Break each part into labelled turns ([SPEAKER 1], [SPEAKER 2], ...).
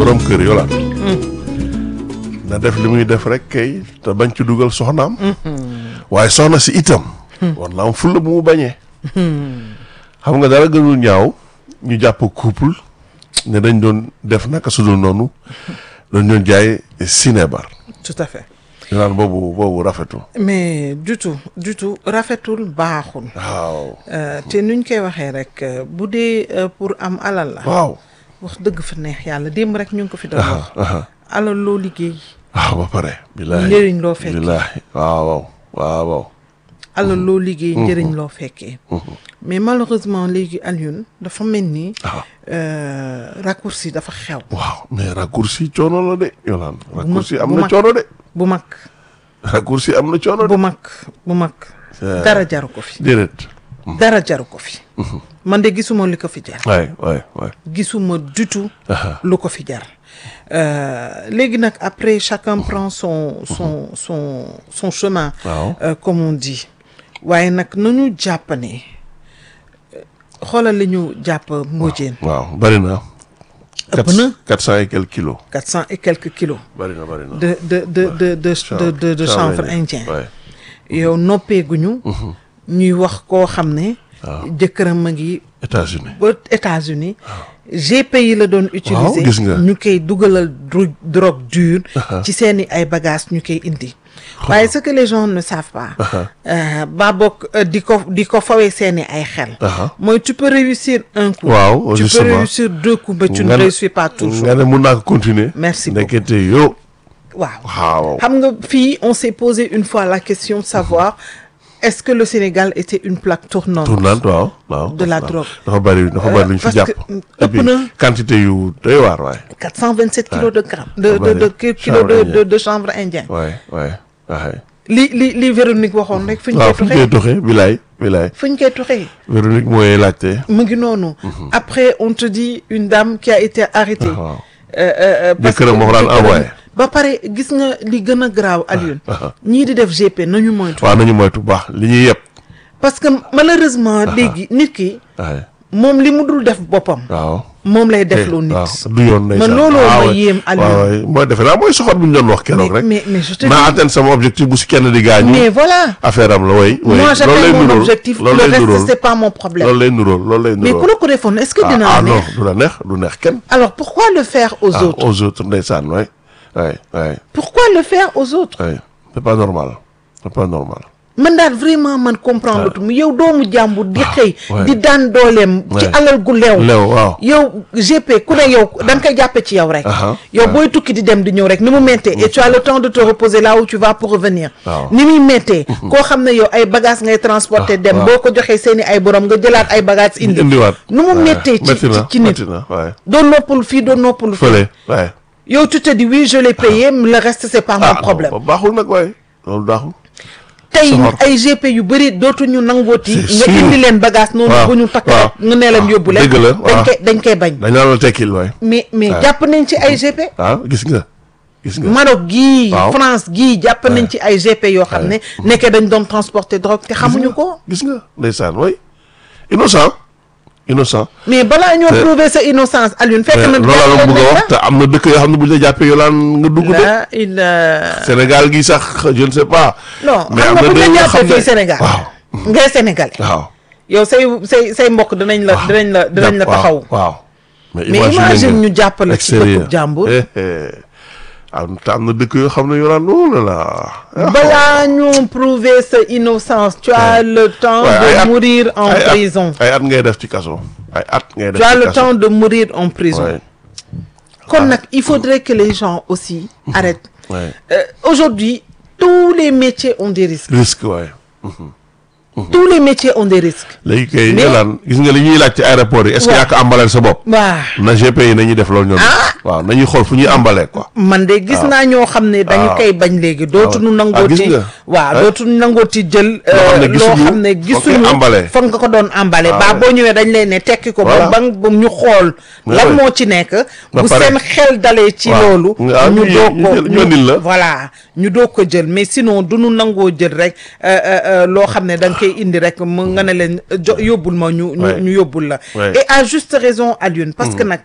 [SPEAKER 1] borom kër yolaan na def li muy def rek kay te bañ ci dugal soxnaam waaye soxna si itam war na am fulla bu mu bañee xam nga dara gënul ñaaw ñu jàpp couple ne dañ doon def naka su dul noonu dañ doon jaay sinébar
[SPEAKER 2] tout à fait
[SPEAKER 1] yolaan boobu boobu rafetul
[SPEAKER 2] mais du tout du tout rafetul baaxul
[SPEAKER 1] waaw
[SPEAKER 2] Euh, te nuñ koy waxee rek euh, bu dee euh, pour am alal la
[SPEAKER 1] waaw
[SPEAKER 2] wax dëgg fa neex yàlla démb rek ñu ngi ko fi doon wax
[SPEAKER 1] aha
[SPEAKER 2] alal loo liggéey
[SPEAKER 1] waaw ba pare billaahi
[SPEAKER 2] njëriñ loo fekkee
[SPEAKER 1] billaahi waaw waaw waaw waaw
[SPEAKER 2] alal loo liggéey njëriñ loo fekkee mais malheureusement léegi Alioune dafa mel ni
[SPEAKER 1] Ah.
[SPEAKER 2] euh, raccourci dafa xew
[SPEAKER 1] waaw mais raccourci coono la de yolaan raccourci am
[SPEAKER 2] bu
[SPEAKER 1] na
[SPEAKER 2] mag.
[SPEAKER 1] coono de
[SPEAKER 2] bu mag
[SPEAKER 1] raccourci am na coono de
[SPEAKER 2] bu mag bu mag
[SPEAKER 1] Euh.
[SPEAKER 2] dara jaru ko fi
[SPEAKER 1] déedéet
[SPEAKER 2] dara jaru ko fi man de gisuma li ko fi jar
[SPEAKER 1] waay waay waay
[SPEAKER 2] gisuma du tout
[SPEAKER 1] Aha.
[SPEAKER 2] lu ko fi jar Euh, léegi nag après chacun prend son son son son chemin
[SPEAKER 1] Waaw.
[SPEAKER 2] euh, comme on dit waaye nag nañu jàpp ne euh, xoolal li ñu jàpp mbóojeen
[SPEAKER 1] waaw bari na
[SPEAKER 2] ëpp na
[SPEAKER 1] quatre cent et quelques kilos
[SPEAKER 2] quatre cent et quelques kilos
[SPEAKER 1] bari na bari na
[SPEAKER 2] de de de de de de de de chanvre indien
[SPEAKER 1] waay
[SPEAKER 2] yow noppeeguñu ñuy wax koo xam ne jëkkëram a ngi
[SPEAKER 1] États-Unis
[SPEAKER 2] ba États-Unis GPI la doon utiliser
[SPEAKER 1] gis nga.
[SPEAKER 2] ñu koy dugalal dro- drogue dure ci seeni ay bagages ñu koy indi waaye ce que les gens ne savent pas euh, ba bokk euh, di ko di ko fawee seeni ay xel
[SPEAKER 1] Aha.
[SPEAKER 2] mooy tu peux réussir un coup
[SPEAKER 1] Waaw,
[SPEAKER 2] tu peux
[SPEAKER 1] justement.
[SPEAKER 2] réussir deux coups mais tu ne
[SPEAKER 1] Nga ne-
[SPEAKER 2] réussis pas toujours
[SPEAKER 1] nga ne mun naa ko continuer
[SPEAKER 2] Merci beaucoup.
[SPEAKER 1] ndekete yow
[SPEAKER 2] waaw
[SPEAKER 1] waaw
[SPEAKER 2] xam nga fii on s'est posé une fois la question de savoir est-ce que le Sénégal était une plaque tournante
[SPEAKER 1] tournante waaw waaw
[SPEAKER 2] De la
[SPEAKER 1] waaw.
[SPEAKER 2] drogue.
[SPEAKER 1] dafa bari dafa bari lu ñu fi
[SPEAKER 2] parce
[SPEAKER 1] jàpp
[SPEAKER 2] que,
[SPEAKER 1] et
[SPEAKER 2] ëpp
[SPEAKER 1] puis
[SPEAKER 2] na.
[SPEAKER 1] quantité yu doy waar waay
[SPEAKER 2] 427 kilos de grammes de
[SPEAKER 1] Ah,
[SPEAKER 2] de de
[SPEAKER 1] bari.
[SPEAKER 2] ki- kilos de
[SPEAKER 1] Chanvre
[SPEAKER 2] de de chanvre indien
[SPEAKER 1] waay waay waay
[SPEAKER 2] li li li Véronique waxoon rek fu ñu
[SPEAKER 1] waaw
[SPEAKER 2] koy
[SPEAKER 1] fu ñu koy
[SPEAKER 2] tuxee
[SPEAKER 1] doxee bilaay bilaay
[SPEAKER 2] fu ñu koy tuxee
[SPEAKER 1] Véronique mooy laajte
[SPEAKER 2] mu ngi noonu après on te dit une dame qui a été arrêtée
[SPEAKER 1] waaw
[SPEAKER 2] Euh, euh, euh, parce
[SPEAKER 1] Jëkkëram
[SPEAKER 2] que
[SPEAKER 1] moo ko daan
[SPEAKER 2] jëkkëram-
[SPEAKER 1] envoyé.
[SPEAKER 2] ba pare gis nga li gën a graaw Alioune
[SPEAKER 1] ah.
[SPEAKER 2] ñii di def GP nañu moytu
[SPEAKER 1] waaw nañu moytu bu baax li ñuy yëpp
[SPEAKER 2] parce que malheureusement léegi nit ki
[SPEAKER 1] waay
[SPEAKER 2] moom li mu dul def boppam
[SPEAKER 1] waaw
[SPEAKER 2] moom lay def loo nit
[SPEAKER 1] waaw du yoon ndeysaan
[SPEAKER 2] man looloo
[SPEAKER 1] waaw
[SPEAKER 2] ma
[SPEAKER 1] waay.
[SPEAKER 2] yéem Aliou.
[SPEAKER 1] waaw waay mooy defe naa mooy soxor bu ñu doon wax keroog
[SPEAKER 2] mais
[SPEAKER 1] rek
[SPEAKER 2] mais mais je te
[SPEAKER 1] naa
[SPEAKER 2] dis
[SPEAKER 1] atteindre sama objectif bu si kenn di gaañu
[SPEAKER 2] mais voilà
[SPEAKER 1] affaire am la way way
[SPEAKER 2] moi
[SPEAKER 1] loolu
[SPEAKER 2] j'atteins
[SPEAKER 1] lay
[SPEAKER 2] mon
[SPEAKER 1] nuróol
[SPEAKER 2] objectif le
[SPEAKER 1] loolu lay
[SPEAKER 2] reste
[SPEAKER 1] nuróol
[SPEAKER 2] c'est pas mon problème
[SPEAKER 1] loolu lay nuróol loolu lay
[SPEAKER 2] mais
[SPEAKER 1] nuróol
[SPEAKER 2] ku la ko defoon est-ce que
[SPEAKER 1] ah,
[SPEAKER 2] dina
[SPEAKER 1] ah
[SPEAKER 2] la
[SPEAKER 1] non
[SPEAKER 2] neex
[SPEAKER 1] du la neex du neex kenn
[SPEAKER 2] alors pourquoi le faire aux
[SPEAKER 1] ah
[SPEAKER 2] autres
[SPEAKER 1] aux autres ndeysaan waay waay waay
[SPEAKER 2] pourquoi le faire aux autres
[SPEAKER 1] waay c'est pas normal c'est pas normal
[SPEAKER 2] man daal vraiment man comprendre tu mu yow doomu jàmbur di xëy
[SPEAKER 1] ouais.
[SPEAKER 2] di daan dooleem ci
[SPEAKER 1] Ouais.
[SPEAKER 2] alal gu leew
[SPEAKER 1] leew waaw
[SPEAKER 2] yow GP ku ne yow da nga koy jàppe ci yow rek
[SPEAKER 1] Aha.
[SPEAKER 2] yow booy tukki di dem di ñëw rek ni mu méttee et tu as le temps de te reposer là où tu vas pour revenir
[SPEAKER 1] Waaw.
[SPEAKER 2] ni muy méttee koo xam ne yow ay bagages ngay transporter dem
[SPEAKER 1] waaw.
[SPEAKER 2] boo ko joxee seeni ay borom nga jëlaat ay bagages indi
[SPEAKER 1] indiwaat
[SPEAKER 2] nu mu
[SPEAKER 1] waay.
[SPEAKER 2] méttee ci
[SPEAKER 1] métti na
[SPEAKER 2] ci ci nit
[SPEAKER 1] métti na waay
[SPEAKER 2] doo noppalu fii doo noppalu fii
[SPEAKER 1] fële waay
[SPEAKER 2] yow tu te dis oui je l'ai payé mais le reste c'est pas mon
[SPEAKER 1] ah
[SPEAKER 2] problème
[SPEAKER 1] non, baaxul nag waay loolu baaxul
[SPEAKER 2] tey
[SPEAKER 1] soxor.
[SPEAKER 2] ay GP yu bëri dootuñu nangooti
[SPEAKER 1] C'est
[SPEAKER 2] nga
[SPEAKER 1] sûr.
[SPEAKER 2] indi leen bagage noonu
[SPEAKER 1] waaw,
[SPEAKER 2] bu ñu takk
[SPEAKER 1] waaw.
[SPEAKER 2] rek nga nee leen yóbbu leen
[SPEAKER 1] dëgg la,
[SPEAKER 2] dañ
[SPEAKER 1] waaw.
[SPEAKER 2] koy dañ koy bañ
[SPEAKER 1] dañ naan la tekkil waay
[SPEAKER 2] mais mais
[SPEAKER 1] Ouais.
[SPEAKER 2] jàpp nañ ci ay GP
[SPEAKER 1] ah gis nga gis nga
[SPEAKER 2] Maroc gii
[SPEAKER 1] Waaw.
[SPEAKER 2] France gii jàpp nañ ci ay GP yoo xam ne nekkee dañ doon transporter drogue te xamuñu ko
[SPEAKER 1] gis nga ndeysaan way innocent innocent
[SPEAKER 2] mais balaa ñoo
[SPEAKER 1] Te-
[SPEAKER 2] prouver sa innocence Alioune fekk na
[SPEAKER 1] loolu la bëgg a wax te am na dëkk yoo xam ne bu ñu la jàppee yoo laan nga dugg de
[SPEAKER 2] la il
[SPEAKER 1] Sénégal gi sax je ne sais pas
[SPEAKER 2] non
[SPEAKER 1] mais
[SPEAKER 2] xam
[SPEAKER 1] am
[SPEAKER 2] nga
[SPEAKER 1] na
[SPEAKER 2] bu
[SPEAKER 1] dëkk
[SPEAKER 2] ñu
[SPEAKER 1] yoo
[SPEAKER 2] la
[SPEAKER 1] xam
[SPEAKER 2] jàppee
[SPEAKER 1] ne
[SPEAKER 2] fii Sénégal
[SPEAKER 1] waaw
[SPEAKER 2] ngay sénégalais
[SPEAKER 1] waaw
[SPEAKER 2] yow say say say mbokk dinañ la dinañ la dinañ la
[SPEAKER 1] Jàpp- waaw,
[SPEAKER 2] taxaw
[SPEAKER 1] waaw mais
[SPEAKER 2] mais imagine ñu jàppale ci
[SPEAKER 1] extérieur.
[SPEAKER 2] dëkku jàmbur
[SPEAKER 1] Eh, eh. am te am na dëkk yoo xam ne yoo laan oh là là
[SPEAKER 2] balaa ñu prouver sa innocence tu as le temps
[SPEAKER 1] Ouais, ay
[SPEAKER 2] de
[SPEAKER 1] at-
[SPEAKER 2] mourir en
[SPEAKER 1] ay at-
[SPEAKER 2] prison
[SPEAKER 1] ay at ngay def ci kaso ay at ngay def
[SPEAKER 2] tu as
[SPEAKER 1] ci
[SPEAKER 2] le
[SPEAKER 1] kaso
[SPEAKER 2] temps de mourir en prison
[SPEAKER 1] Ouais,
[SPEAKER 2] kon nag il faudrait que les gens aussi arrêtent
[SPEAKER 1] ouais.
[SPEAKER 2] Euh, aujourd'hui tous les métiers ont des risques
[SPEAKER 1] risque waaye
[SPEAKER 2] tous les métiers ont des risques
[SPEAKER 1] léegi kay
[SPEAKER 2] Mais-
[SPEAKER 1] yolaan gis nga li ñuy laaj ci aéroport yi est-ce que
[SPEAKER 2] Ouais.
[SPEAKER 1] yaa ko embaleel sa bopp
[SPEAKER 2] waa
[SPEAKER 1] na GP yi nañuy def loolu ñoom waaw nañuy xool fu ñuy embalee quoi
[SPEAKER 2] man de gis naa ñoo xam ne dañu
[SPEAKER 1] waaw.
[SPEAKER 2] koy bañ léegi dootuñu
[SPEAKER 1] Ah,
[SPEAKER 2] nangooti
[SPEAKER 1] gis nga.
[SPEAKER 2] waaw
[SPEAKER 1] Ouais.
[SPEAKER 2] dootuñu nangooti jël
[SPEAKER 1] Loo xam ne
[SPEAKER 2] euh, loo
[SPEAKER 1] gisuñu,
[SPEAKER 2] xam ne
[SPEAKER 1] foog nga
[SPEAKER 2] gisuñu
[SPEAKER 1] emballé.
[SPEAKER 2] foog nga ko doon emballé
[SPEAKER 1] Ah,
[SPEAKER 2] baa
[SPEAKER 1] ouais.
[SPEAKER 2] boo ñëwee dañ lay ne tekki ko
[SPEAKER 1] Voilà.
[SPEAKER 2] ba ba ba ñu xool
[SPEAKER 1] Ouais,
[SPEAKER 2] lan
[SPEAKER 1] ouais.
[SPEAKER 2] moo ci nekk
[SPEAKER 1] Ba
[SPEAKER 2] bu
[SPEAKER 1] pare.
[SPEAKER 2] seen xel dalee ci
[SPEAKER 1] Waaw.
[SPEAKER 2] loolu
[SPEAKER 1] Ah,
[SPEAKER 2] ñu
[SPEAKER 1] ñu-
[SPEAKER 2] doog
[SPEAKER 1] ñu
[SPEAKER 2] ko
[SPEAKER 1] jël- ñu andil la.
[SPEAKER 2] voilà ñu doog ko jël mais sinon du ñu nangoo jël rek euh, euh, euh, loo xam ne da nga koy indi rek mu nga ne leen jo yóbbul ma ñu ñu
[SPEAKER 1] Ouais.
[SPEAKER 2] ñu yóbbul la
[SPEAKER 1] Ouais.
[SPEAKER 2] et à juste raison Alioune parce que nag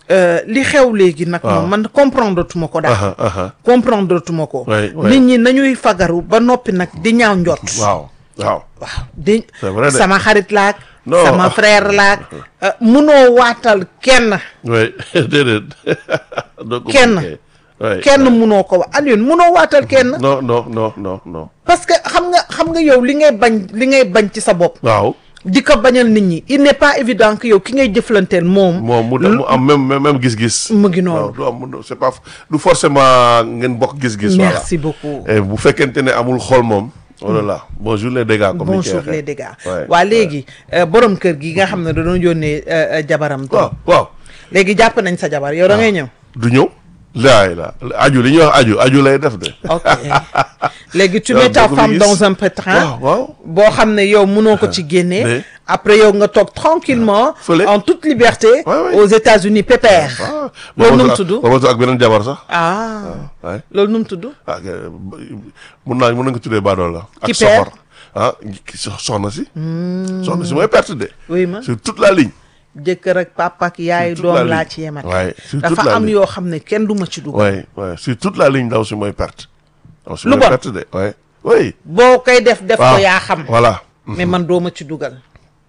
[SPEAKER 2] euh, li xew léegi nag
[SPEAKER 1] Waaw.
[SPEAKER 2] moom man comprendre tuma ko daal
[SPEAKER 1] aha aha
[SPEAKER 2] comprendre tuma ko
[SPEAKER 1] Ouais, ouais.
[SPEAKER 2] nit ñi nañuy fagaru ba noppi nag di ñaaw njot
[SPEAKER 1] waaw waaw
[SPEAKER 2] waaw di
[SPEAKER 1] C'est vrai de.
[SPEAKER 2] sama xarit laak
[SPEAKER 1] Non.
[SPEAKER 2] sama frère laak euh, munoo waatal kenn
[SPEAKER 1] oui déedéet doo ko
[SPEAKER 2] Kenn.
[SPEAKER 1] mën kay. Ouais,
[SPEAKER 2] kenn
[SPEAKER 1] ouais.
[SPEAKER 2] munoo ko wa Alioune munoo waatal kenn
[SPEAKER 1] non non non non non
[SPEAKER 2] parce que xam nga xam nga yow li ngay bañ li ngay bañ ci sa bopp
[SPEAKER 1] waaw
[SPEAKER 2] di ko bañal nit ñi il n'est pas évident que yow ki ngay jëflanteel moom
[SPEAKER 1] moom mu mu am même même même gis-gis
[SPEAKER 2] mu ngi noonu.
[SPEAKER 1] waaw du am mu- c'est pas du forcément ngeen bokk gis-gis voilà
[SPEAKER 2] merci beaucoup
[SPEAKER 1] et bu fekkente ne amul xol moom oh là là bonjour les dégâts comme ni ñu koy
[SPEAKER 2] bonjour
[SPEAKER 1] waxee.
[SPEAKER 2] les dégâts
[SPEAKER 1] Ouais,
[SPEAKER 2] waa léegi euh, borom kër gi nga xam ne dañoo yónnee euh, euh, jabaram
[SPEAKER 1] waaw
[SPEAKER 2] to
[SPEAKER 1] waaw
[SPEAKER 2] léegi jàpp nañ sa jabar yow da ngay ñëw
[SPEAKER 1] du ñëw laay la aju li ñuy wax aju aju lay def de
[SPEAKER 2] ok léegi tu
[SPEAKER 1] Yow
[SPEAKER 2] mets ta
[SPEAKER 1] doo ko
[SPEAKER 2] femme
[SPEAKER 1] gis.
[SPEAKER 2] dans un pétrin
[SPEAKER 1] waaw waaw
[SPEAKER 2] boo xam ne yow mënoo ko ci génnee
[SPEAKER 1] Mais-
[SPEAKER 2] après yow nga toog tranquillement
[SPEAKER 1] Fële.
[SPEAKER 2] en toute liberté
[SPEAKER 1] Ouais, ouais.
[SPEAKER 2] aux États-Unis pépère
[SPEAKER 1] ah
[SPEAKER 2] loolu nu mu
[SPEAKER 1] ak-
[SPEAKER 2] tudd
[SPEAKER 1] booba ak beneen jabar sax
[SPEAKER 2] ah
[SPEAKER 1] waay
[SPEAKER 2] loolu nu mu tudd
[SPEAKER 1] ah ok, mun naa mun nañ ko tuddee baadoo la ak
[SPEAKER 2] Qui
[SPEAKER 1] soxor
[SPEAKER 2] perd?
[SPEAKER 1] ah ki so- soxna si soxna si mooy perte de
[SPEAKER 2] oui ma
[SPEAKER 1] sur toute la ligne
[SPEAKER 2] jëkkër ak papa ak yaay
[SPEAKER 1] Sur toute la
[SPEAKER 2] doom laa
[SPEAKER 1] ligne.
[SPEAKER 2] ci yemat
[SPEAKER 1] Ouais, sur toute
[SPEAKER 2] dafa
[SPEAKER 1] la
[SPEAKER 2] am
[SPEAKER 1] ligne.
[SPEAKER 2] yoo xam ne kenn du ma ci dugg
[SPEAKER 1] waay waay sur toute la ligne ndaw si mooy perte ndaw si
[SPEAKER 2] Lu
[SPEAKER 1] mooy
[SPEAKER 2] bon.
[SPEAKER 1] perte de waay oui
[SPEAKER 2] boo koy def def ko
[SPEAKER 1] waaw
[SPEAKER 2] yaa xam
[SPEAKER 1] voilà
[SPEAKER 2] mais man doo ma ci dugal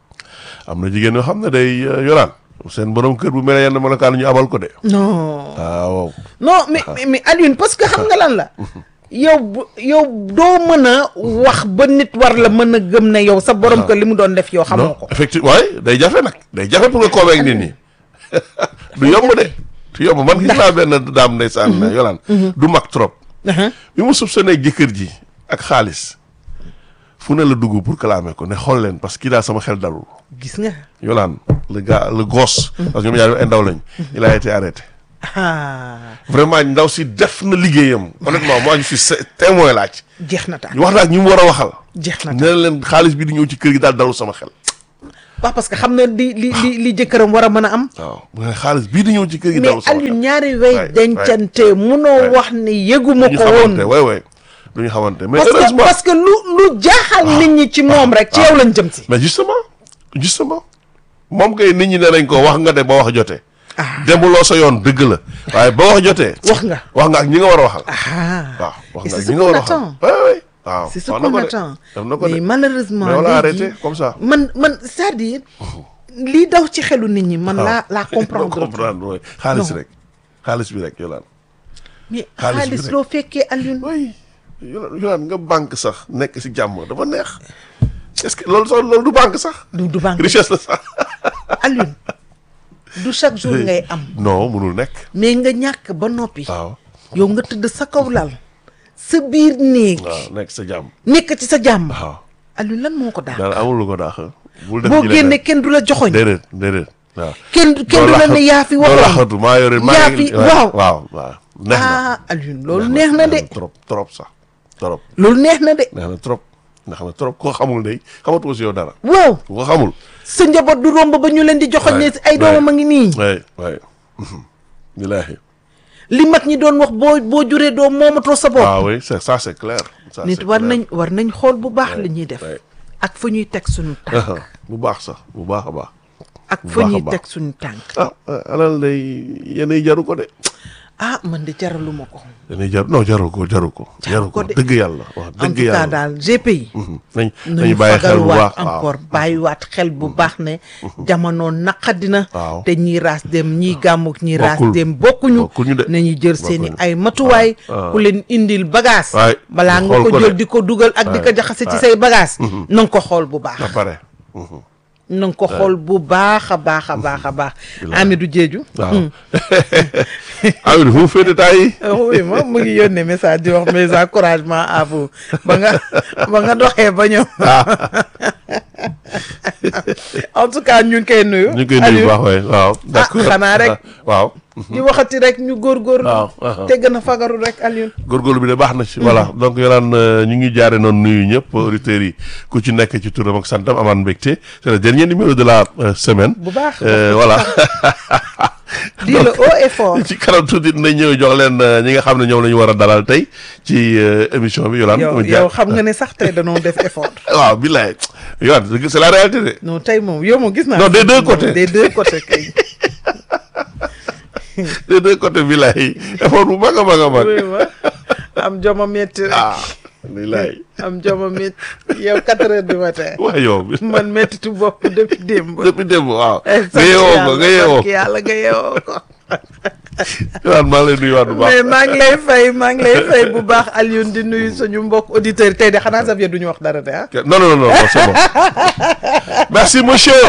[SPEAKER 1] am na jigéen yoo xam ne day euh, yoraan seen borom kër bu mel ne yenn melokaan ñu abal ko de
[SPEAKER 2] non
[SPEAKER 1] ah waaw
[SPEAKER 2] non mais mais- mais Alioune parce que xam nga lan la yow bu- yow doo mën a wax ba nit war la mën a gëm ne yow sa borom kër li mu doon def yow xamoo
[SPEAKER 1] non
[SPEAKER 2] ko
[SPEAKER 1] effectivement waay day jafe nag day jafe pour nga convaincre nit ñi du yomb de du yomb man gis naa benn daam ndeysaan yolaan du mag trop
[SPEAKER 2] Aha.
[SPEAKER 1] bi mu soupçonné jëkkër ji ak xaalis fu ne la dugg pour clamer ko ne xool leen parce que kii daal sama xel dalul
[SPEAKER 2] gis nga
[SPEAKER 1] yolaan le gars le gosse parce que ñoom ñaar ay ndaw lañ il a été arrêté
[SPEAKER 2] ah
[SPEAKER 1] vraiment ndaw si def na liggéeyam honnêtement moi je suis sé- témoin laaj
[SPEAKER 2] jeex na taal
[SPEAKER 1] ñu wax naa ak ñi mu war a waxal
[SPEAKER 2] jeex na
[SPEAKER 1] ne
[SPEAKER 2] taal
[SPEAKER 1] leen xaalis bi di ñëw ci kër gi daal dalul sama xel
[SPEAKER 2] waaw parce que xam na li li li li jëkkëram war a mën a am
[SPEAKER 1] waaw mu ne xaalis bii di ñëw ci kër gi
[SPEAKER 2] mais
[SPEAKER 1] dalul sama xel
[SPEAKER 2] Alioune ñaari way
[SPEAKER 1] Ouais,
[SPEAKER 2] dencante munoo
[SPEAKER 1] ouais.
[SPEAKER 2] wax ne yëguma
[SPEAKER 1] ñu
[SPEAKER 2] ko
[SPEAKER 1] xamante
[SPEAKER 2] woon
[SPEAKER 1] way way du ñu xamante mais
[SPEAKER 2] parce que
[SPEAKER 1] heureusement
[SPEAKER 2] parce que lu lu jaaxal nit ñi ci moom rek ci yow lañ jëm si
[SPEAKER 1] mais justement justement moom kay nit ñi ne nañ ko wax nga de ba wax jotee
[SPEAKER 2] ah
[SPEAKER 1] demuloo sa yoon dëgg la waaye ba wax jotee
[SPEAKER 2] wax nga
[SPEAKER 1] wax nga ak ñi nga war a waxal
[SPEAKER 2] ah
[SPEAKER 1] waaw wax
[SPEAKER 2] Et
[SPEAKER 1] nga
[SPEAKER 2] c'est
[SPEAKER 1] ak
[SPEAKER 2] ce
[SPEAKER 1] ñi nga war a
[SPEAKER 2] qu'on
[SPEAKER 1] waxal
[SPEAKER 2] attend.
[SPEAKER 1] ouais, ouais. waaw
[SPEAKER 2] c'est ce
[SPEAKER 1] wax na
[SPEAKER 2] qu'on
[SPEAKER 1] ko de.
[SPEAKER 2] attend
[SPEAKER 1] def na ko
[SPEAKER 2] mais
[SPEAKER 1] de
[SPEAKER 2] malheureusement
[SPEAKER 1] mais on l'a
[SPEAKER 2] léegi
[SPEAKER 1] arrêté comme ça
[SPEAKER 2] man man c'est-à-dire lii daw ci xelu nit ñi man laa laa comprendre
[SPEAKER 1] doo comprendre oui xaalis rek xaalis bi rek yolaan
[SPEAKER 2] mais
[SPEAKER 1] xaalis bi
[SPEAKER 2] xaalis
[SPEAKER 1] rek.
[SPEAKER 2] loo fekkee Alioune
[SPEAKER 1] oui yolaan yolaan nga banque sax nekk si jàmm dafa neex est-ce que loolu sax loolu du banque sax
[SPEAKER 2] du du banque
[SPEAKER 1] richesse la sax
[SPEAKER 2] Alioune du chaque jour ngay am
[SPEAKER 1] non mënul nekk
[SPEAKER 2] mais nga ñàkk ba noppi
[SPEAKER 1] waaw
[SPEAKER 2] yow nga tëdd sa kaw lal sa biir néeg
[SPEAKER 1] waaw nekk sa jàmm
[SPEAKER 2] nekk ci sa jàmm
[SPEAKER 1] waaw
[SPEAKER 2] Alioune lan moo ko daal
[SPEAKER 1] daal amul lu ko daax bul def
[SPEAKER 2] boo
[SPEAKER 1] ji
[SPEAKER 2] génne
[SPEAKER 1] leneen.
[SPEAKER 2] kenn du la joxoñ
[SPEAKER 1] déedéet déedéet waaw
[SPEAKER 2] kenn kenn du la ne yaa fi
[SPEAKER 1] doo
[SPEAKER 2] waxoon
[SPEAKER 1] laxatu maa yore maa
[SPEAKER 2] yaa
[SPEAKER 1] ngi-
[SPEAKER 2] fi- waaw.
[SPEAKER 1] waaw waaw neex na
[SPEAKER 2] ah Alioune loolu neex na de
[SPEAKER 1] trop trop sax trop
[SPEAKER 2] loolu neex na de
[SPEAKER 1] neex na trop neex na trop koo xamul day xamatoo si yow dara
[SPEAKER 2] waaw
[SPEAKER 1] ku ko xamul
[SPEAKER 2] sa njaboot du romb ba ñu leen di joxoñ ne
[SPEAKER 1] Ouais,
[SPEAKER 2] ay doomam
[SPEAKER 1] ouais.
[SPEAKER 2] a ngi nii
[SPEAKER 1] waay waay billaahi
[SPEAKER 2] li mag ñi doon wax boo boo juree doom moomatoo sa bopp
[SPEAKER 1] ah oui c'est ça c'est clair ça
[SPEAKER 2] nit
[SPEAKER 1] c'est
[SPEAKER 2] war
[SPEAKER 1] clair.
[SPEAKER 2] nañ war nañ xool bu baax
[SPEAKER 1] Ouais,
[SPEAKER 2] li ñuy def
[SPEAKER 1] ouais.
[SPEAKER 2] ak fa ñuy teg suñu tànk
[SPEAKER 1] bu baax sax bu baax a baax
[SPEAKER 2] ak
[SPEAKER 1] bu
[SPEAKER 2] fa
[SPEAKER 1] baax a
[SPEAKER 2] ñuy
[SPEAKER 1] baax.
[SPEAKER 2] teg suñu tànk
[SPEAKER 1] ah alal day yenn jaru ko de
[SPEAKER 2] ah man de jaraluma ko
[SPEAKER 1] yenn jaru non jaru ko jaru ko jaru ko
[SPEAKER 2] ko de.
[SPEAKER 1] dëgg yàlla wax
[SPEAKER 2] en
[SPEAKER 1] dëgg
[SPEAKER 2] tout cas
[SPEAKER 1] yàlla
[SPEAKER 2] daal GPI
[SPEAKER 1] Mhm. nañ
[SPEAKER 2] nañu
[SPEAKER 1] nañu bàyyi xel bu
[SPEAKER 2] fagaruwaat
[SPEAKER 1] baax waaw.
[SPEAKER 2] encore bàyyiwaat xel bu baax ne jamono naqadina
[SPEAKER 1] Waaw.
[SPEAKER 2] te ñii raas dem ñii gàmmuk ñii raas
[SPEAKER 1] Bokkul.
[SPEAKER 2] dem bokkuñu
[SPEAKER 1] Bokkuñu de.
[SPEAKER 2] nañu jël seeni
[SPEAKER 1] Bokkuñu.
[SPEAKER 2] ay matuwaay
[SPEAKER 1] waaw.
[SPEAKER 2] ku leen indil bagage
[SPEAKER 1] Waay,
[SPEAKER 2] balaa nga
[SPEAKER 1] xool
[SPEAKER 2] ko
[SPEAKER 1] ko
[SPEAKER 2] jël
[SPEAKER 1] de.
[SPEAKER 2] di ko dugal ak di ko
[SPEAKER 1] Waay,
[SPEAKER 2] jaxase ci
[SPEAKER 1] waay.
[SPEAKER 2] say bagage na nga ko xool bu baax
[SPEAKER 1] ba pare Mhm.
[SPEAKER 2] na nga ko xool bu baax a baax a baax a baax Amidou Diédhiou
[SPEAKER 1] waaw Amidou fu mu féete temps yi
[SPEAKER 2] oui moom mu ngi yónnee message di wax mes encouragements à vous ba nga ba nga doxee ba ñëw en tout cas ñu ngi koy nuyu.
[SPEAKER 1] ñu ngi koy nuyu bu baax waay waaw d'accord
[SPEAKER 2] xanaa rek.
[SPEAKER 1] waaw
[SPEAKER 2] di waxati rek ñu góorgóorlu.
[SPEAKER 1] waaw, waaw.
[SPEAKER 2] te gën a fagaru rek Alioune.
[SPEAKER 1] góorgóorlu bi de baax na ci voilà donc yolaan ñu ngi jaare noonu nuyu ñëpp auditeurs yi ku ci nekk ci turam ak santam amaan mbégte c'est le dernier numéro de la euh, semaine
[SPEAKER 2] bu baax.
[SPEAKER 1] Euh, voilà
[SPEAKER 2] di le haut et fort.
[SPEAKER 1] ci kanam tuuti dinañ ñëw jox leen euh, ñi nga xam ne ñoom la ñu war a dalal tey ci euh, émission bi yolaan
[SPEAKER 2] yow
[SPEAKER 1] mu jaar-
[SPEAKER 2] yow xam nga ne sax tey danoo def effort.
[SPEAKER 1] waaw billaay yolaan c'est la réalité de
[SPEAKER 2] non tey moom yow moom gis naa.
[SPEAKER 1] Non, des deux côtés.
[SPEAKER 2] des deux côtés kay.
[SPEAKER 1] des deux côtés village yi effort bu mag a mag a mag
[SPEAKER 2] oui ma am joma métti rek
[SPEAKER 1] ah bilaay
[SPEAKER 2] am joma métti yow quatre heures du matin
[SPEAKER 1] waa yow bi
[SPEAKER 2] man méttitu bopp depuis démb
[SPEAKER 1] depuis démb waaw
[SPEAKER 2] Eh,
[SPEAKER 1] nga yeewoo ko nga yeewoo
[SPEAKER 2] sant yàlla nga yeewoo ko
[SPEAKER 1] ko waan maa ngi lay nuyuwaat bu baax
[SPEAKER 2] mais maa ngi lay fay maa ngi lay fay bu baax Alioune di nuyu suñu mbokk auditeurs yi tey de xanaa Xavier du ñu wax dara de ah
[SPEAKER 1] non non non non c'est bon merci monsieur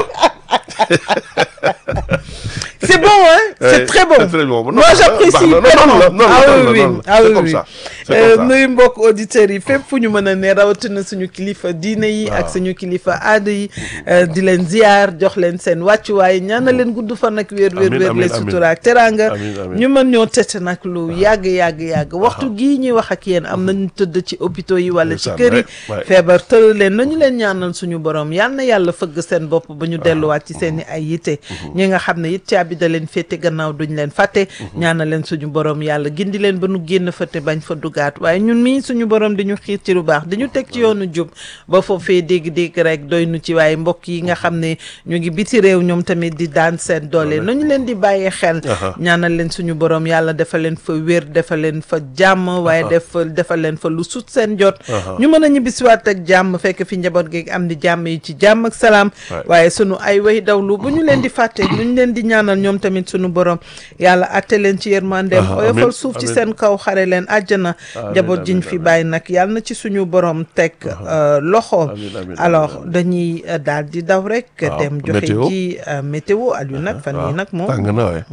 [SPEAKER 2] c'est bon hein c'est
[SPEAKER 1] Ouais,
[SPEAKER 2] très bon
[SPEAKER 1] c'est très bon. Non,
[SPEAKER 2] moi
[SPEAKER 1] baax na,
[SPEAKER 2] j'apprécie
[SPEAKER 1] baax na. Non,
[SPEAKER 2] tellement
[SPEAKER 1] non, non,
[SPEAKER 2] ah
[SPEAKER 1] non,
[SPEAKER 2] oui
[SPEAKER 1] non,
[SPEAKER 2] oui
[SPEAKER 1] non,
[SPEAKER 2] ah
[SPEAKER 1] c'est
[SPEAKER 2] oui
[SPEAKER 1] comme
[SPEAKER 2] oui
[SPEAKER 1] ça, c'est
[SPEAKER 2] Euh,
[SPEAKER 1] comme ça.
[SPEAKER 2] nuyu mbokk auditeurs yi fépp fu ñu mën a ne rawatina suñu kilifa diine yi ak
[SPEAKER 1] Waaw.
[SPEAKER 2] suñu kilifa aada yi euh, di leen ziar jox leen seen wàccuwaay ñaanal leen gudd fan ak wér wér
[SPEAKER 1] Amiin,
[SPEAKER 2] wér
[SPEAKER 1] amiin,
[SPEAKER 2] les
[SPEAKER 1] amiin.
[SPEAKER 2] sutura ak teranga
[SPEAKER 1] Amiin, amiin.
[SPEAKER 2] ñu mën ñoo tete nag lu yàgg yàgg yàgg waxtu gii ñuy wax ak yéen am nañu tëdd ci hôpitaux yi wala ci
[SPEAKER 1] Ndeysaan,
[SPEAKER 2] kër yi
[SPEAKER 1] ouais, ouais.
[SPEAKER 2] feebar tëral leen nañu leen ñaanal suñu borom yal na yàlla fëgg seen bopp ba ñu delluwaat ci seen i ay yitte ñi nga xam ne it caabi da leen féete gannaaw duñ leen fàtte ñaanal leen suñu borom yàlla gindi leen ba nu génn fa te bañ fa dugaat waaye ñun mii suñu borom di ñu xiir ci lu baax di ñu teg ci yoonu jub ba foofee dégg-dégg rek doy nu ci waaye mbokk yi nga xam ne ñu ngi biti réew ñoom tamit di daan seen doole nañu leen di bàyyee xel
[SPEAKER 1] Aha.
[SPEAKER 2] ñaanal leen suñu borom yàlla defal leen fa wér defal leen fa jàmm waaye def defal leen fa lu sut seen jot
[SPEAKER 1] Aha.
[SPEAKER 2] ñu mën a ñibbisiwaat ak jàmm fekk fi njaboot gi am di jàmm yi ci jàmm ak salaam
[SPEAKER 1] Ouais.
[SPEAKER 2] waaye sunu ay way dawlu bu ñu leen di fàtte bu ñu leen di ñaanal ñoom tamit sunu borom yàlla atte leen ci yërmandeem
[SPEAKER 1] Aha,
[SPEAKER 2] oyofal
[SPEAKER 1] amiin,
[SPEAKER 2] suuf ci
[SPEAKER 1] amiin.
[SPEAKER 2] seen kaw xare leen àjjana
[SPEAKER 1] Amiin,
[SPEAKER 2] njaboot jiñ
[SPEAKER 1] amiin,
[SPEAKER 2] fi
[SPEAKER 1] amiin.
[SPEAKER 2] bàyyi nag yàlla na ci suñu borom teg euh, loxo
[SPEAKER 1] Amiin, amiin,
[SPEAKER 2] alors
[SPEAKER 1] amiin, amiin.
[SPEAKER 2] dañuy euh, daal di daw rek
[SPEAKER 1] Waaw,
[SPEAKER 2] dem joxe
[SPEAKER 1] météo.
[SPEAKER 2] ji euh, météo Aliou nag fan yi nag moom
[SPEAKER 1] tàng na waay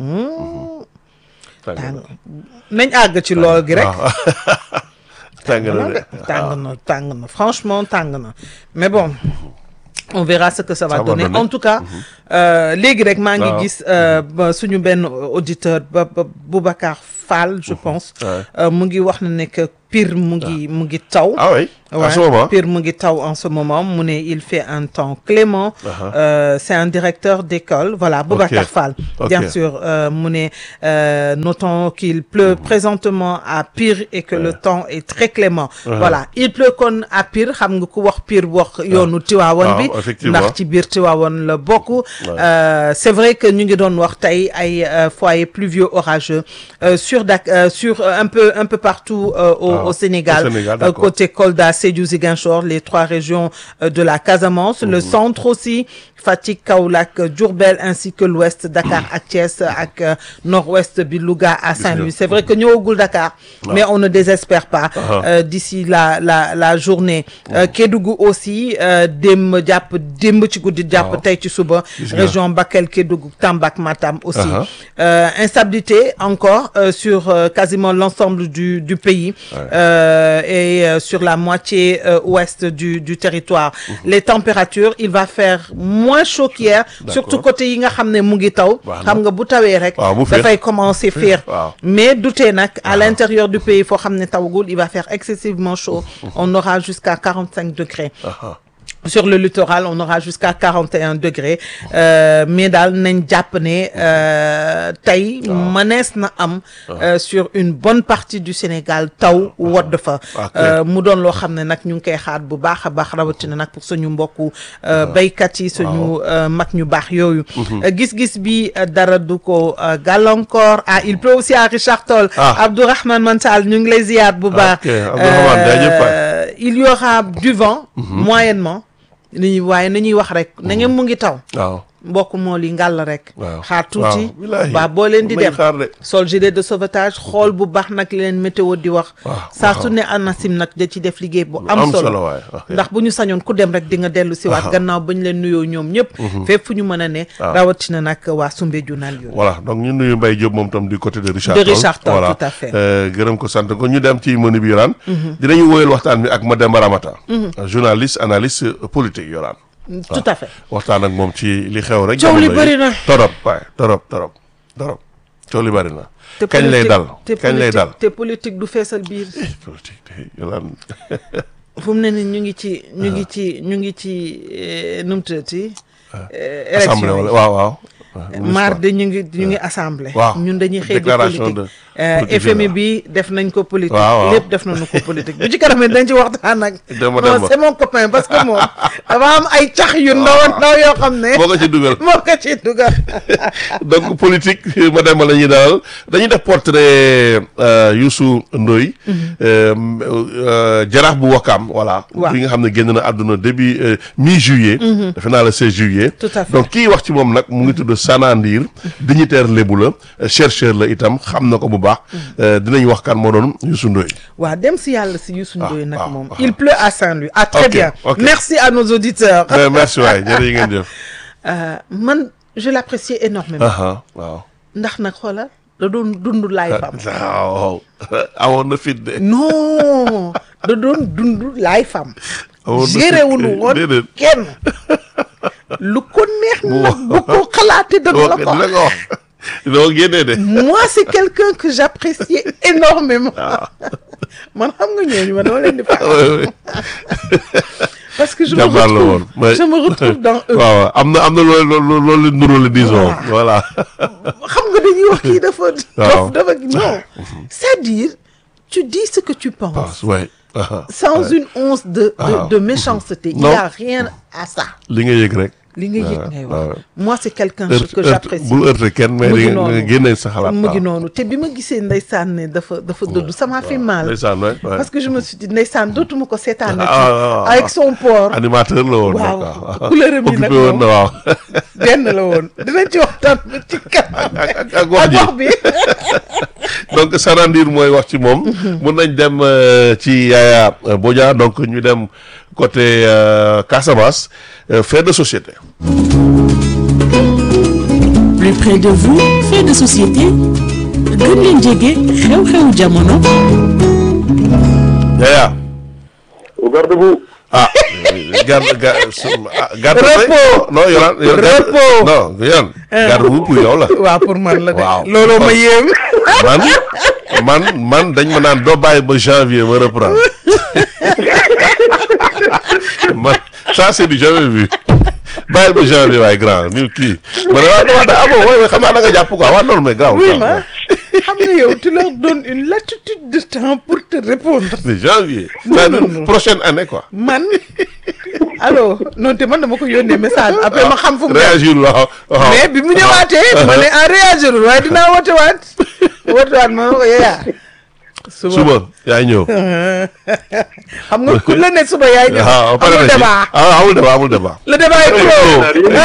[SPEAKER 1] tàng
[SPEAKER 2] tàng
[SPEAKER 1] na
[SPEAKER 2] nañ àgg ci lool gi rek
[SPEAKER 1] waaw tàng na
[SPEAKER 2] non
[SPEAKER 1] de
[SPEAKER 2] de tàng na tàng na franchement tàng na mais bon on verra ce que ça va
[SPEAKER 1] Ça va
[SPEAKER 2] donner
[SPEAKER 1] donner.
[SPEAKER 2] en tout cas euh, léegi rek maa ngi
[SPEAKER 1] Waaw.
[SPEAKER 2] gis euh, ba suñu benn auditeur ba ba Boubacar Fall je pense
[SPEAKER 1] Ouais.
[SPEAKER 2] euh, mu ngi wax na ne que Pire mu ngi mu ngi taw
[SPEAKER 1] ah oui à ce
[SPEAKER 2] Ouais,
[SPEAKER 1] moment
[SPEAKER 2] Pire mu ngi taw en ce moment mu ne il fait un temps clément
[SPEAKER 1] Uh-huh.
[SPEAKER 2] Euh, c'est un directeur d'école voilà Boubacar
[SPEAKER 1] Ok.
[SPEAKER 2] Fall
[SPEAKER 1] Ok.
[SPEAKER 2] bien sûr euh, mu ne euh, notons qu'il pleut présentement à Pire et que le temps est très clément voilà il pleut kon à Pire xam nga ku wax Pire wax yoonu Tiwaawan bi
[SPEAKER 1] waaw, effectivement.
[SPEAKER 2] ndax ci biir Tiwaawan la bokk Euh, c'est vrai que ñu ngi doon wax tey ay euh, foyers pluvieux orageux euh, sur Dak euh, sur euh, un peu un peu partout euh, au,
[SPEAKER 1] Ah,
[SPEAKER 2] au Sénégal,
[SPEAKER 1] au Sénégal,
[SPEAKER 2] Euh,
[SPEAKER 1] d'accord.
[SPEAKER 2] côté Kolda, Sédhiou, Ziguinchor, les trois régions euh, de la Casamance, le centre aussi, Fatick, Kaolack, Diourbel ainsi que l'ouest, Dakar ak Thiès ak euh, nord-ouest bi Louga à Saint-Louis. C'est vrai que ñëwagul Dakar, mais on ne désespère pas
[SPEAKER 1] Ah.
[SPEAKER 2] euh, d'ici la la la journée. Euh, Kédougou aussi euh, démb jàpp démb ci guddi jàpp
[SPEAKER 1] Waaw.
[SPEAKER 2] tey ci suba
[SPEAKER 1] Gis nga.
[SPEAKER 2] région Bakel, Kédougou, Tamba ak Matam aussi.
[SPEAKER 1] Uh-huh.
[SPEAKER 2] Euh, instabilité encore euh, sur euh, quasiment l'ensemble du du pays euh, et euh, sur la moitié euh, ouest du du territoire. Les températures, il va faire moins chaud qu'hier, surtout côté yi nga xam ne mu ngi taw.
[SPEAKER 1] Baax na.
[SPEAKER 2] xam nga bu tawee rek.
[SPEAKER 1] Waaw, mu féex.
[SPEAKER 2] dafay commencer féex.
[SPEAKER 1] waaw.
[SPEAKER 2] Mais doutez nag à l'intérieur du pays foo xam ne tawagul, il va faire excessivement chaud. On aura jusqu'à 45 degrés.
[SPEAKER 1] ah
[SPEAKER 2] Sur le littoral, on aura jusqu'à 41 degrés euh, mais daal nañ jàpp ne euh, tey mënees na am euh, sur une bonne partie du Sénégal taw wodd fa
[SPEAKER 1] Ok.
[SPEAKER 2] euh, mu doon loo xam ne nag ñu ngi koy xaar bu baax a baax rawatina nag pour suñu mbokku euh, béykat yi suñu euh, mag ñu baax yooyu Euh, gis-gis bi euh, dara du ko euh, gàllankoor ah il pleut aussi à Richard Toll
[SPEAKER 1] Ah.
[SPEAKER 2] Abdourahmane Mansal ñu ngi lay ziyaar bu baax
[SPEAKER 1] Ok, Abdourahmane, jaajëf waay.
[SPEAKER 2] Euh, il y aura du vent moyennement ni waaye nañuy wax rek na ngeen mu ngi taw
[SPEAKER 1] waaw
[SPEAKER 2] mbokk moo li ngàll rek
[SPEAKER 1] waaw
[SPEAKER 2] xaar tuuti
[SPEAKER 1] waaw, wallaahi.
[SPEAKER 2] ba boo leen di
[SPEAKER 1] Nañ
[SPEAKER 2] dem
[SPEAKER 1] xaar de.
[SPEAKER 2] sol gilet de sauvetage xool bu baax nag li leen météo di wax
[SPEAKER 1] waaw,
[SPEAKER 2] saa
[SPEAKER 1] waaw.
[SPEAKER 2] su ne ANACIM nag da ci def liggéey bu am
[SPEAKER 1] am
[SPEAKER 2] solo
[SPEAKER 1] solo waay, ok.
[SPEAKER 2] ndax bu ñu sañoon ku dem rek di nga dellu si waat gannaaw ba ñu leen nuyoo ñoom ñëpp fépp fu ñu mën a ne
[SPEAKER 1] waaw.
[SPEAKER 2] rawatina nag waa Soumbédioune naan yooyu
[SPEAKER 1] voilà donc ñu nuyu Mbaye Diop moom tam du côté de Richard
[SPEAKER 2] De
[SPEAKER 1] Toll.
[SPEAKER 2] Richard Toll,
[SPEAKER 1] voilà
[SPEAKER 2] tout à fait.
[SPEAKER 1] Euh, gërëm ko sant ko ñu dem ci menu bi yoraan dinañu woyal waxtaan bi ak Mademba Ramata journaliste analyste politique yoraan
[SPEAKER 2] tout à fait
[SPEAKER 1] waxtaan ak moom ci li xew rek
[SPEAKER 2] Coow li
[SPEAKER 1] jamono yi.
[SPEAKER 2] bëri na.
[SPEAKER 1] torop waay torop torop torop coow li bëri na
[SPEAKER 2] te
[SPEAKER 1] kañ lay
[SPEAKER 2] politique-
[SPEAKER 1] dal
[SPEAKER 2] te
[SPEAKER 1] kañ lay
[SPEAKER 2] politique-
[SPEAKER 1] dal
[SPEAKER 2] te politique du feesal biir
[SPEAKER 1] politique de yoraan
[SPEAKER 2] fu mu ne ni ñu ngi ci ñu ngi ci ñu ngi ci eh, nu mu tuddati eh,
[SPEAKER 1] assemblée
[SPEAKER 2] élection
[SPEAKER 1] wala
[SPEAKER 2] yi
[SPEAKER 1] waaw waaw
[SPEAKER 2] mardi ñu ngi ñu ngi assemblée.
[SPEAKER 1] Waaw.
[SPEAKER 2] ñun dañuy xëy di
[SPEAKER 1] Déclaration
[SPEAKER 2] politique.
[SPEAKER 1] de
[SPEAKER 2] Euh,
[SPEAKER 1] politique
[SPEAKER 2] FMI
[SPEAKER 1] générale.
[SPEAKER 2] bi def nañ ko politique.
[SPEAKER 1] Waaw, waaw.
[SPEAKER 2] lépp def nañu ko politique bu ci kanam it dañ ci waxtaan ak.
[SPEAKER 1] Demba
[SPEAKER 2] non
[SPEAKER 1] Demba.
[SPEAKER 2] c'est mon copain parce que moom dafa am ay cax yu ndaw a ndaw yoo xam ne.
[SPEAKER 1] boo ko ci dugal
[SPEAKER 2] moo ko ci dugal.
[SPEAKER 1] donc politique ma dem la ñuy dalal dañuy def portrait euh, Youssou Ndoye euh, euh, jaraaf bu Wakaam voilà
[SPEAKER 2] Waaw.
[SPEAKER 1] bi nga xam ne génn na àdduna début euh, mi juillet defe naa le 16 juillet
[SPEAKER 2] Tout à fait.
[SPEAKER 1] donc kii wax ci moom nag mu ngi tudd Sana Ndir dignitaire lébu la euh, chercheur la itam xam na ko bu baax euh, dinañ wax kan moo doon Youssou Ndoye
[SPEAKER 2] waaw dem si yàlla si Youssou
[SPEAKER 1] Ah,
[SPEAKER 2] Ndoye nag
[SPEAKER 1] ah,
[SPEAKER 2] moom
[SPEAKER 1] ah.
[SPEAKER 2] il pleut à Saint-Louis ah très
[SPEAKER 1] Ok,
[SPEAKER 2] bien
[SPEAKER 1] ok.
[SPEAKER 2] merci à nos auditeurs
[SPEAKER 1] mais merci waay jërë ngeen jëf
[SPEAKER 2] Euh, man je l'appréciais énormément
[SPEAKER 1] aha waaw
[SPEAKER 2] ndax nag xoolal da doon dund laay fam
[SPEAKER 1] waaw awoon na fit de
[SPEAKER 2] non da doon dund laay fam
[SPEAKER 1] awoon na fit
[SPEAKER 2] gérewunu
[SPEAKER 1] kay.
[SPEAKER 2] woon
[SPEAKER 1] déedéet
[SPEAKER 2] kenn lu ko neex
[SPEAKER 1] Bu
[SPEAKER 2] nag bu ko xalaatee dana la ko
[SPEAKER 1] dina
[SPEAKER 2] wax.
[SPEAKER 1] ko wax doo génnee de
[SPEAKER 2] moi c'est quelqu'un que j'appréciais énormément man xam nga ñooñu ma dama leen di fa
[SPEAKER 1] oui oui
[SPEAKER 2] parce que je me
[SPEAKER 1] jàmbaar la woon
[SPEAKER 2] retrouve je me retrouve dans eux
[SPEAKER 1] waaw waaw am na am na loolu loolu loolu nurule disons voilà
[SPEAKER 2] xam nga dañuy wax kii dafa
[SPEAKER 1] Waaw.
[SPEAKER 2] dof dafa non c'est-à-dire tu dis ce que tu penses
[SPEAKER 1] passe ouais aha.
[SPEAKER 2] sans une once de de,
[SPEAKER 1] Ah.
[SPEAKER 2] de méchanceté il
[SPEAKER 1] Non.
[SPEAKER 2] y a rien à ça
[SPEAKER 1] li nga yëg rek
[SPEAKER 2] li nga yëg
[SPEAKER 1] waaw,
[SPEAKER 2] ngay
[SPEAKER 1] waaw.
[SPEAKER 2] wax moi c'est quelqu'un
[SPEAKER 1] heurte
[SPEAKER 2] que
[SPEAKER 1] heurte
[SPEAKER 2] j'apprécie
[SPEAKER 1] bul heurte kenn mais
[SPEAKER 2] mu
[SPEAKER 1] di
[SPEAKER 2] ngi
[SPEAKER 1] nga
[SPEAKER 2] noonu.
[SPEAKER 1] nga génne sa xalaat
[SPEAKER 2] mu ngi
[SPEAKER 1] waaw.
[SPEAKER 2] noonu te bi ma gisee ndeysaan ne dafa dafa dëddu ça m'a fait mal
[SPEAKER 1] ndeysaan waay waay.
[SPEAKER 2] parce que je me suis dit ndeysaan dootuma ko seetaan
[SPEAKER 1] Ah, ah, ah.
[SPEAKER 2] avec son port
[SPEAKER 1] animateur la woon
[SPEAKER 2] Waaw.
[SPEAKER 1] nag waaw
[SPEAKER 2] Couleur am yi nag
[SPEAKER 1] occupé woon na waaw
[SPEAKER 2] benn la woon dinañ ci waxtaan ba ci kanam
[SPEAKER 1] ak ak ak wax
[SPEAKER 2] ak
[SPEAKER 1] ji
[SPEAKER 2] wax bi
[SPEAKER 1] donc Sana Ndir mooy wax ci moom mun nañ dem euh, ci Yaya euh, Bodia donc ñu dem côté euh, Casamance euh, fait de société
[SPEAKER 3] plus près de vous fait de société gën leen jege xew-xewu jamono
[SPEAKER 1] Yaya
[SPEAKER 4] au garde-boue.
[SPEAKER 1] ah garde garde ah, garde
[SPEAKER 2] Repos.
[SPEAKER 1] non yoran
[SPEAKER 2] Repos.
[SPEAKER 1] non yoran garde bu pour yow la
[SPEAKER 2] waaw pour man la de
[SPEAKER 1] Waaw.
[SPEAKER 2] looloo ma yéem
[SPEAKER 1] man man man dañ ma naan doo bàyyi ba janvier ma reprendre man ça c'est du jamais vu bàyyil ba janvier waaye grand ñu kii ma ne waaw waaw ah bon waaye xam naa da nga jàpp quoi waaw non mais grand
[SPEAKER 2] oui ma xam nga yow tu leur donnes une latitude de temps pour te répondre
[SPEAKER 1] c'est janvier c'est-à-dire prochaine année quoi
[SPEAKER 2] man allo non te man dama ko yónnee message après ma xam fu mu ne
[SPEAKER 1] réagir waaw waaw
[SPEAKER 2] mais bi mu ñëwaatee ma ne en réagirul waaye dinaa woote waat woote waat ma ne ko yeeyaa
[SPEAKER 1] suba yaay ñëw
[SPEAKER 2] xam nga ku la ne suba yaay ñëw
[SPEAKER 1] waaw pare
[SPEAKER 2] amul
[SPEAKER 1] na ci
[SPEAKER 2] débat
[SPEAKER 1] ah amul débat amul débat
[SPEAKER 2] le débat est clos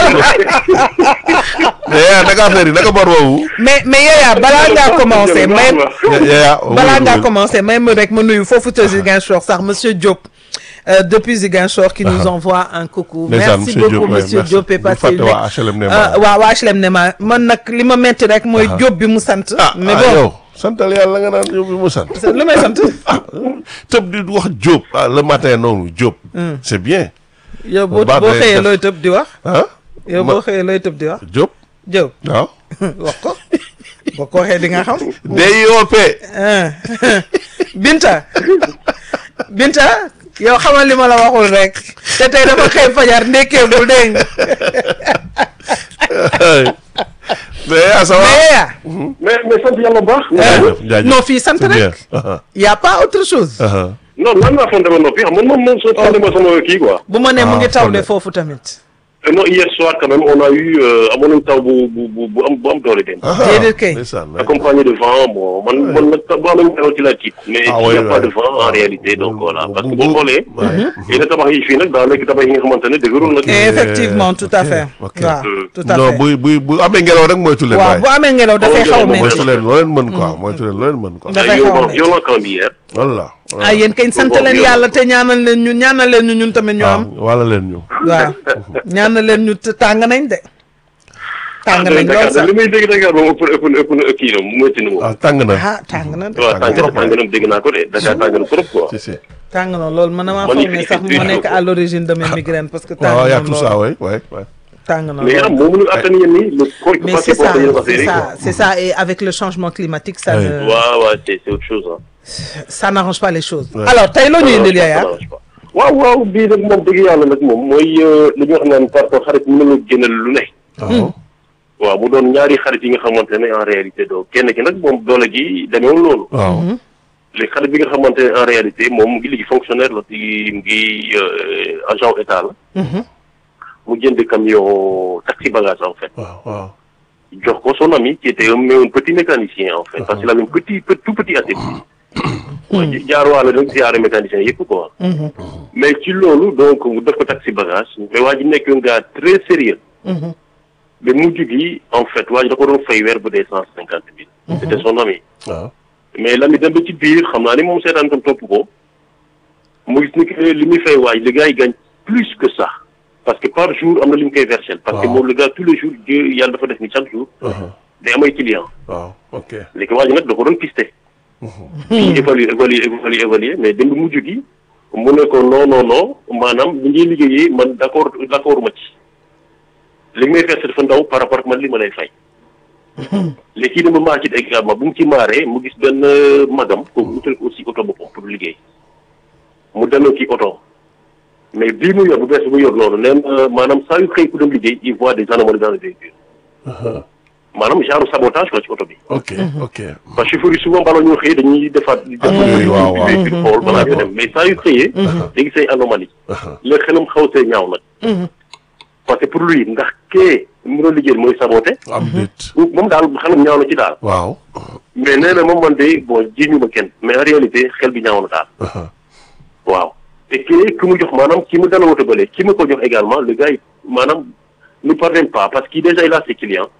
[SPEAKER 1] mais yaa naka affaire yi naka bor boobu
[SPEAKER 2] mais mais yeeyaa balaa ngaa commencé may
[SPEAKER 1] yaa
[SPEAKER 2] balaa ngaa commencé may ma rek ma nuyu foofu ca Ziguinchor sax monsieur Diop euh, depuis Ziguinchor qui nous envoie un coucou
[SPEAKER 1] Ndeysaan,
[SPEAKER 2] merci
[SPEAKER 1] monsieur
[SPEAKER 2] beaucoup
[SPEAKER 1] Diop, ouais,
[SPEAKER 2] monsieur
[SPEAKER 1] merci.
[SPEAKER 2] Diop et
[SPEAKER 1] Bu
[SPEAKER 2] passé
[SPEAKER 1] fàtte
[SPEAKER 2] une
[SPEAKER 1] waa HLM Nema.
[SPEAKER 2] Euh, waa waa HLM Nema man nag li ma metti rek mooy Diop bi mu sant
[SPEAKER 1] ah
[SPEAKER 2] mais
[SPEAKER 1] ah,
[SPEAKER 2] bon
[SPEAKER 1] yow santal yàlla nga naan yow bi mu sant
[SPEAKER 2] lu may sant
[SPEAKER 1] tëb di wax Diop ah le matin noonu Diop c'est bien
[SPEAKER 2] yow boo
[SPEAKER 1] Baax
[SPEAKER 2] boo
[SPEAKER 1] day
[SPEAKER 2] xëyee
[SPEAKER 1] def.
[SPEAKER 2] looy tëb di wax
[SPEAKER 1] ah
[SPEAKER 2] yow
[SPEAKER 1] Ma-
[SPEAKER 2] boo xëyee looy tëb di wax
[SPEAKER 1] Diop
[SPEAKER 2] Diop
[SPEAKER 1] waaw
[SPEAKER 2] wax ko boo ko waxee di nga xam
[SPEAKER 1] DIOP
[SPEAKER 2] ah. Binta Binta yow xamal li ma la waxul rek te tey dafa xëy fajar ndekkeegul dégg nga
[SPEAKER 1] mais yaa ça va
[SPEAKER 2] mais yaa
[SPEAKER 4] mais mais sant yàlla bu baax.
[SPEAKER 1] jaajëf jaajëf
[SPEAKER 2] non fii sant
[SPEAKER 1] c'est bien
[SPEAKER 2] rek
[SPEAKER 1] ah,
[SPEAKER 2] y a pas autre chose
[SPEAKER 1] ah,
[SPEAKER 4] non lan laa fonte ba noppi xam man moom moom soo fonte ma sama kii quoi.
[SPEAKER 2] bu ma nee mu
[SPEAKER 1] Ah,
[SPEAKER 2] ngi tawle
[SPEAKER 1] Fondé.
[SPEAKER 2] foofu tamit
[SPEAKER 4] Et non hier soir quand même on a eu euh, amoon nañu taw bu bu bu bu am bu am doole dem.
[SPEAKER 1] ah,
[SPEAKER 2] Déedéet kay.
[SPEAKER 1] ndeysaan, ouais.
[SPEAKER 4] accompagné de vent bon man man nag bu amee taw ci la tiit. mais
[SPEAKER 1] Ah,
[SPEAKER 4] il
[SPEAKER 1] ouais,
[SPEAKER 4] n'y a pas
[SPEAKER 1] ouais.
[SPEAKER 4] de vent en réalité donc
[SPEAKER 1] Bu-
[SPEAKER 4] voilà
[SPEAKER 1] bu-
[SPEAKER 4] parce que
[SPEAKER 1] bu-
[SPEAKER 4] boo xoolee.
[SPEAKER 1] ouais.
[SPEAKER 4] yenn tabax yi fii nag daa nekk tabax yi nga xamante ne dëgërul nag.
[SPEAKER 2] Et effectivement tout à
[SPEAKER 1] ok,
[SPEAKER 2] fait
[SPEAKER 1] ok.
[SPEAKER 2] waaw tout à
[SPEAKER 1] non
[SPEAKER 2] fait
[SPEAKER 1] buy buy bu amee ngelaw rek moytu leen
[SPEAKER 2] waaw
[SPEAKER 1] waaye
[SPEAKER 2] bu amee ngelaw dafay xaw a
[SPEAKER 4] moytu
[SPEAKER 2] métti
[SPEAKER 1] moytu leen loo leen mën quoi moytu leen loo leen mën quoi
[SPEAKER 2] Da-
[SPEAKER 4] ay
[SPEAKER 2] dafay xaw a
[SPEAKER 4] violent
[SPEAKER 2] métti.
[SPEAKER 4] violent quand hier.
[SPEAKER 1] voilà
[SPEAKER 2] ah yéen kañ sant leen yàlla te ñaanal leen ñu ñaanal leen ñu ñun tamit ñu am
[SPEAKER 1] wala leen ñu
[SPEAKER 2] waaw ñaanal leen ñu te tàng nañ de tàng nañ lool
[SPEAKER 4] Dakar
[SPEAKER 2] sax
[SPEAKER 4] li muy dégg Dakar moom ëpp ëpp ëpp na kii na mu métti na moom.
[SPEAKER 1] ah tàng na
[SPEAKER 2] ah tàng na de
[SPEAKER 4] waaw tàng na
[SPEAKER 1] trop,
[SPEAKER 4] tàng na dégg naa ko de Dakar tàng na trop quoi.
[SPEAKER 1] si si
[SPEAKER 2] tàng na lool man damaa
[SPEAKER 4] Man
[SPEAKER 2] foog ne
[SPEAKER 4] il-
[SPEAKER 2] sax
[SPEAKER 4] il-
[SPEAKER 2] moo nekk à l'origine de mes migraines parce que tàng
[SPEAKER 1] waaw y a
[SPEAKER 2] na
[SPEAKER 1] tout ça
[SPEAKER 2] lool
[SPEAKER 1] ouais ouais ouais
[SPEAKER 2] tàng na
[SPEAKER 4] mais yaram
[SPEAKER 2] lool
[SPEAKER 4] moo mënul attan yéen nii le corps il peut
[SPEAKER 2] mais
[SPEAKER 4] pas
[SPEAKER 2] c'est ça
[SPEAKER 4] supporter yenn
[SPEAKER 2] c'est
[SPEAKER 4] affaires yi
[SPEAKER 2] ça
[SPEAKER 4] quoi.
[SPEAKER 2] c'est ça et avec le changement climatique ça
[SPEAKER 1] Oui.
[SPEAKER 2] ne
[SPEAKER 4] waaw waaw c'est c'est autre chose ah.
[SPEAKER 2] ça n'arrange pas les choses
[SPEAKER 1] Ouais.
[SPEAKER 2] alors tey loo ñu indil Yaya
[SPEAKER 4] waaw waaw bii nag moom dëgg yàlla nag moom mooy li ñu wax naan parfois xarit mën na la génnal lu ne
[SPEAKER 1] waaw
[SPEAKER 4] waaw mu doon ñaari xarit yi nga xamante ne en réalité doo kenn ki nag moom doole gi demeewul loolu.
[SPEAKER 1] waaw
[SPEAKER 4] léegi xarit bi nga xamante ne en réalité moom mu ngi liggéey fonctionnaire la ci mu ngi euh, agent état la. mu jënd camion taxi bagage en fait.
[SPEAKER 1] waaw waaw
[SPEAKER 4] jox ko son ami qui était un, un petit mécanicien en fait parce qu'il avait un petit pe- tout petit atelier. mooy jaarwaale rek ziare mécanicien yëpp quoi. mais ci loolu donc mu def ko taxi bagage mais waa ji nekk un gars très sérieux mais mujj gi en fait waa ji da ko doon fay weer bu dee cent cinquante mille. c'était son ami.
[SPEAKER 1] waaw
[SPEAKER 4] mais l'ami dem ba ci biir xam naa ni moom seetaan tam topp ko mu gis ni que li muy fay waaj le gars yi gagne plus que ça parce que par jour am na li mu koy versel parce que
[SPEAKER 1] Waaw.
[SPEAKER 4] moom le gars tous les jours Dieu yàlla dafa def ni chaque jour day am ay client
[SPEAKER 1] waaw ok
[SPEAKER 4] léegi waa ji nag da ko doon pisté fii évaluer évaluer évaluer évaluer mais dem ba mujj gi mu ne ko non non non maanaam li ngay liggéeyee man d' accord d' accord ma ci li nga may versé dafa ndaw par rapport ak man li ma lay fay léegi kii dama maa ci également bu mu ci maaree mu gis benn magam kooku utal ko aussi oto boppam pour liggéey mu demee ci oto mais bii mu yor bu bees bu mu yor noonu nee na maanaam saa yu xëy ku dem liggéey il voit des anomalies dans le véhicule maanaam genre sabotage quoi ci oto bi
[SPEAKER 1] ok ok
[SPEAKER 4] parce que chauffeur yi souvent balaa ñoo xëyee dañuy defaat di def
[SPEAKER 1] oui, waaw, waaw.
[SPEAKER 4] véhicule xool balaa ñoo dem mais saa yu xëyee léegi say anomalie léegi xelam xaw see ñaaw nag parce que pour lui ndax kee mu doon liggéey mooy saboté
[SPEAKER 1] am déet
[SPEAKER 4] moom daal xelam ñaaw na ci daal
[SPEAKER 1] waaw
[SPEAKER 4] mais nee na moom man de bon jiñu ma kenn mais en réalité xel bi ñaaw na daal waaw te kii ki mu jox maanaam ki mu dala woto bale ki mu ko jox également le gars yi maanaam ne parvient pas parce que déjà il a ses clients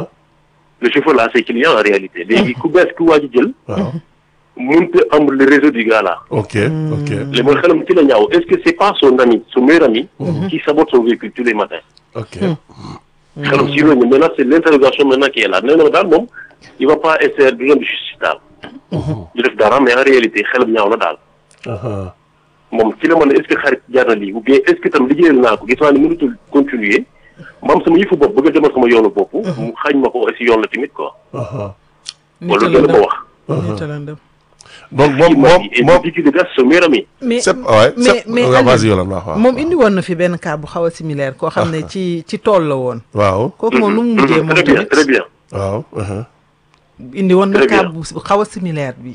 [SPEAKER 4] le chauffeur là a ses clients en réalité léegi ku bees ku waa ji jël
[SPEAKER 1] waaw
[SPEAKER 4] mënut a am le réseau du gars là
[SPEAKER 1] ok ok
[SPEAKER 4] léegi mooy xelam ci la ñaaw est-ce que c'est pas son ami son meilleur ami qui sabote son véhicule tous les matins
[SPEAKER 1] ok
[SPEAKER 4] xelam si loolu maintenant c'est l'interrogation maintenant qui est là nee na daal moom il va pas essayer du doon justice daal ñu def dara mais en réalité xelam ñaaw na daal moom ci la mën a est-ce que xarit jaar na lii ou bien est-ce que tam liggéeyal naa ko gis naa ne mënutul continuer ma am sama yëfu bopp bëgg a demal sama yoonu bopp mu xañ ma ko si yoon la tamit quoi wala loolu ma wax
[SPEAKER 1] donc moom
[SPEAKER 4] il m'a
[SPEAKER 1] moom
[SPEAKER 4] dit et
[SPEAKER 1] moom
[SPEAKER 4] depuis qu'il est son meilleur ami
[SPEAKER 2] mais
[SPEAKER 1] c'est ouais
[SPEAKER 2] mais
[SPEAKER 1] c'est
[SPEAKER 2] mais
[SPEAKER 1] waaw, vas-y
[SPEAKER 2] Aliou,
[SPEAKER 1] Yolande wax waaw
[SPEAKER 2] moom indi woon na fi benn cas bu xaw a similaire koo xam ne ci ci tool la woon
[SPEAKER 1] waaw
[SPEAKER 2] kooku moom lu mu mujjee moom
[SPEAKER 4] très bien
[SPEAKER 2] tamit
[SPEAKER 4] très bien
[SPEAKER 1] waaw
[SPEAKER 2] indi woon na
[SPEAKER 4] Très
[SPEAKER 2] cas
[SPEAKER 4] bien.
[SPEAKER 2] bu xaw a similaire bi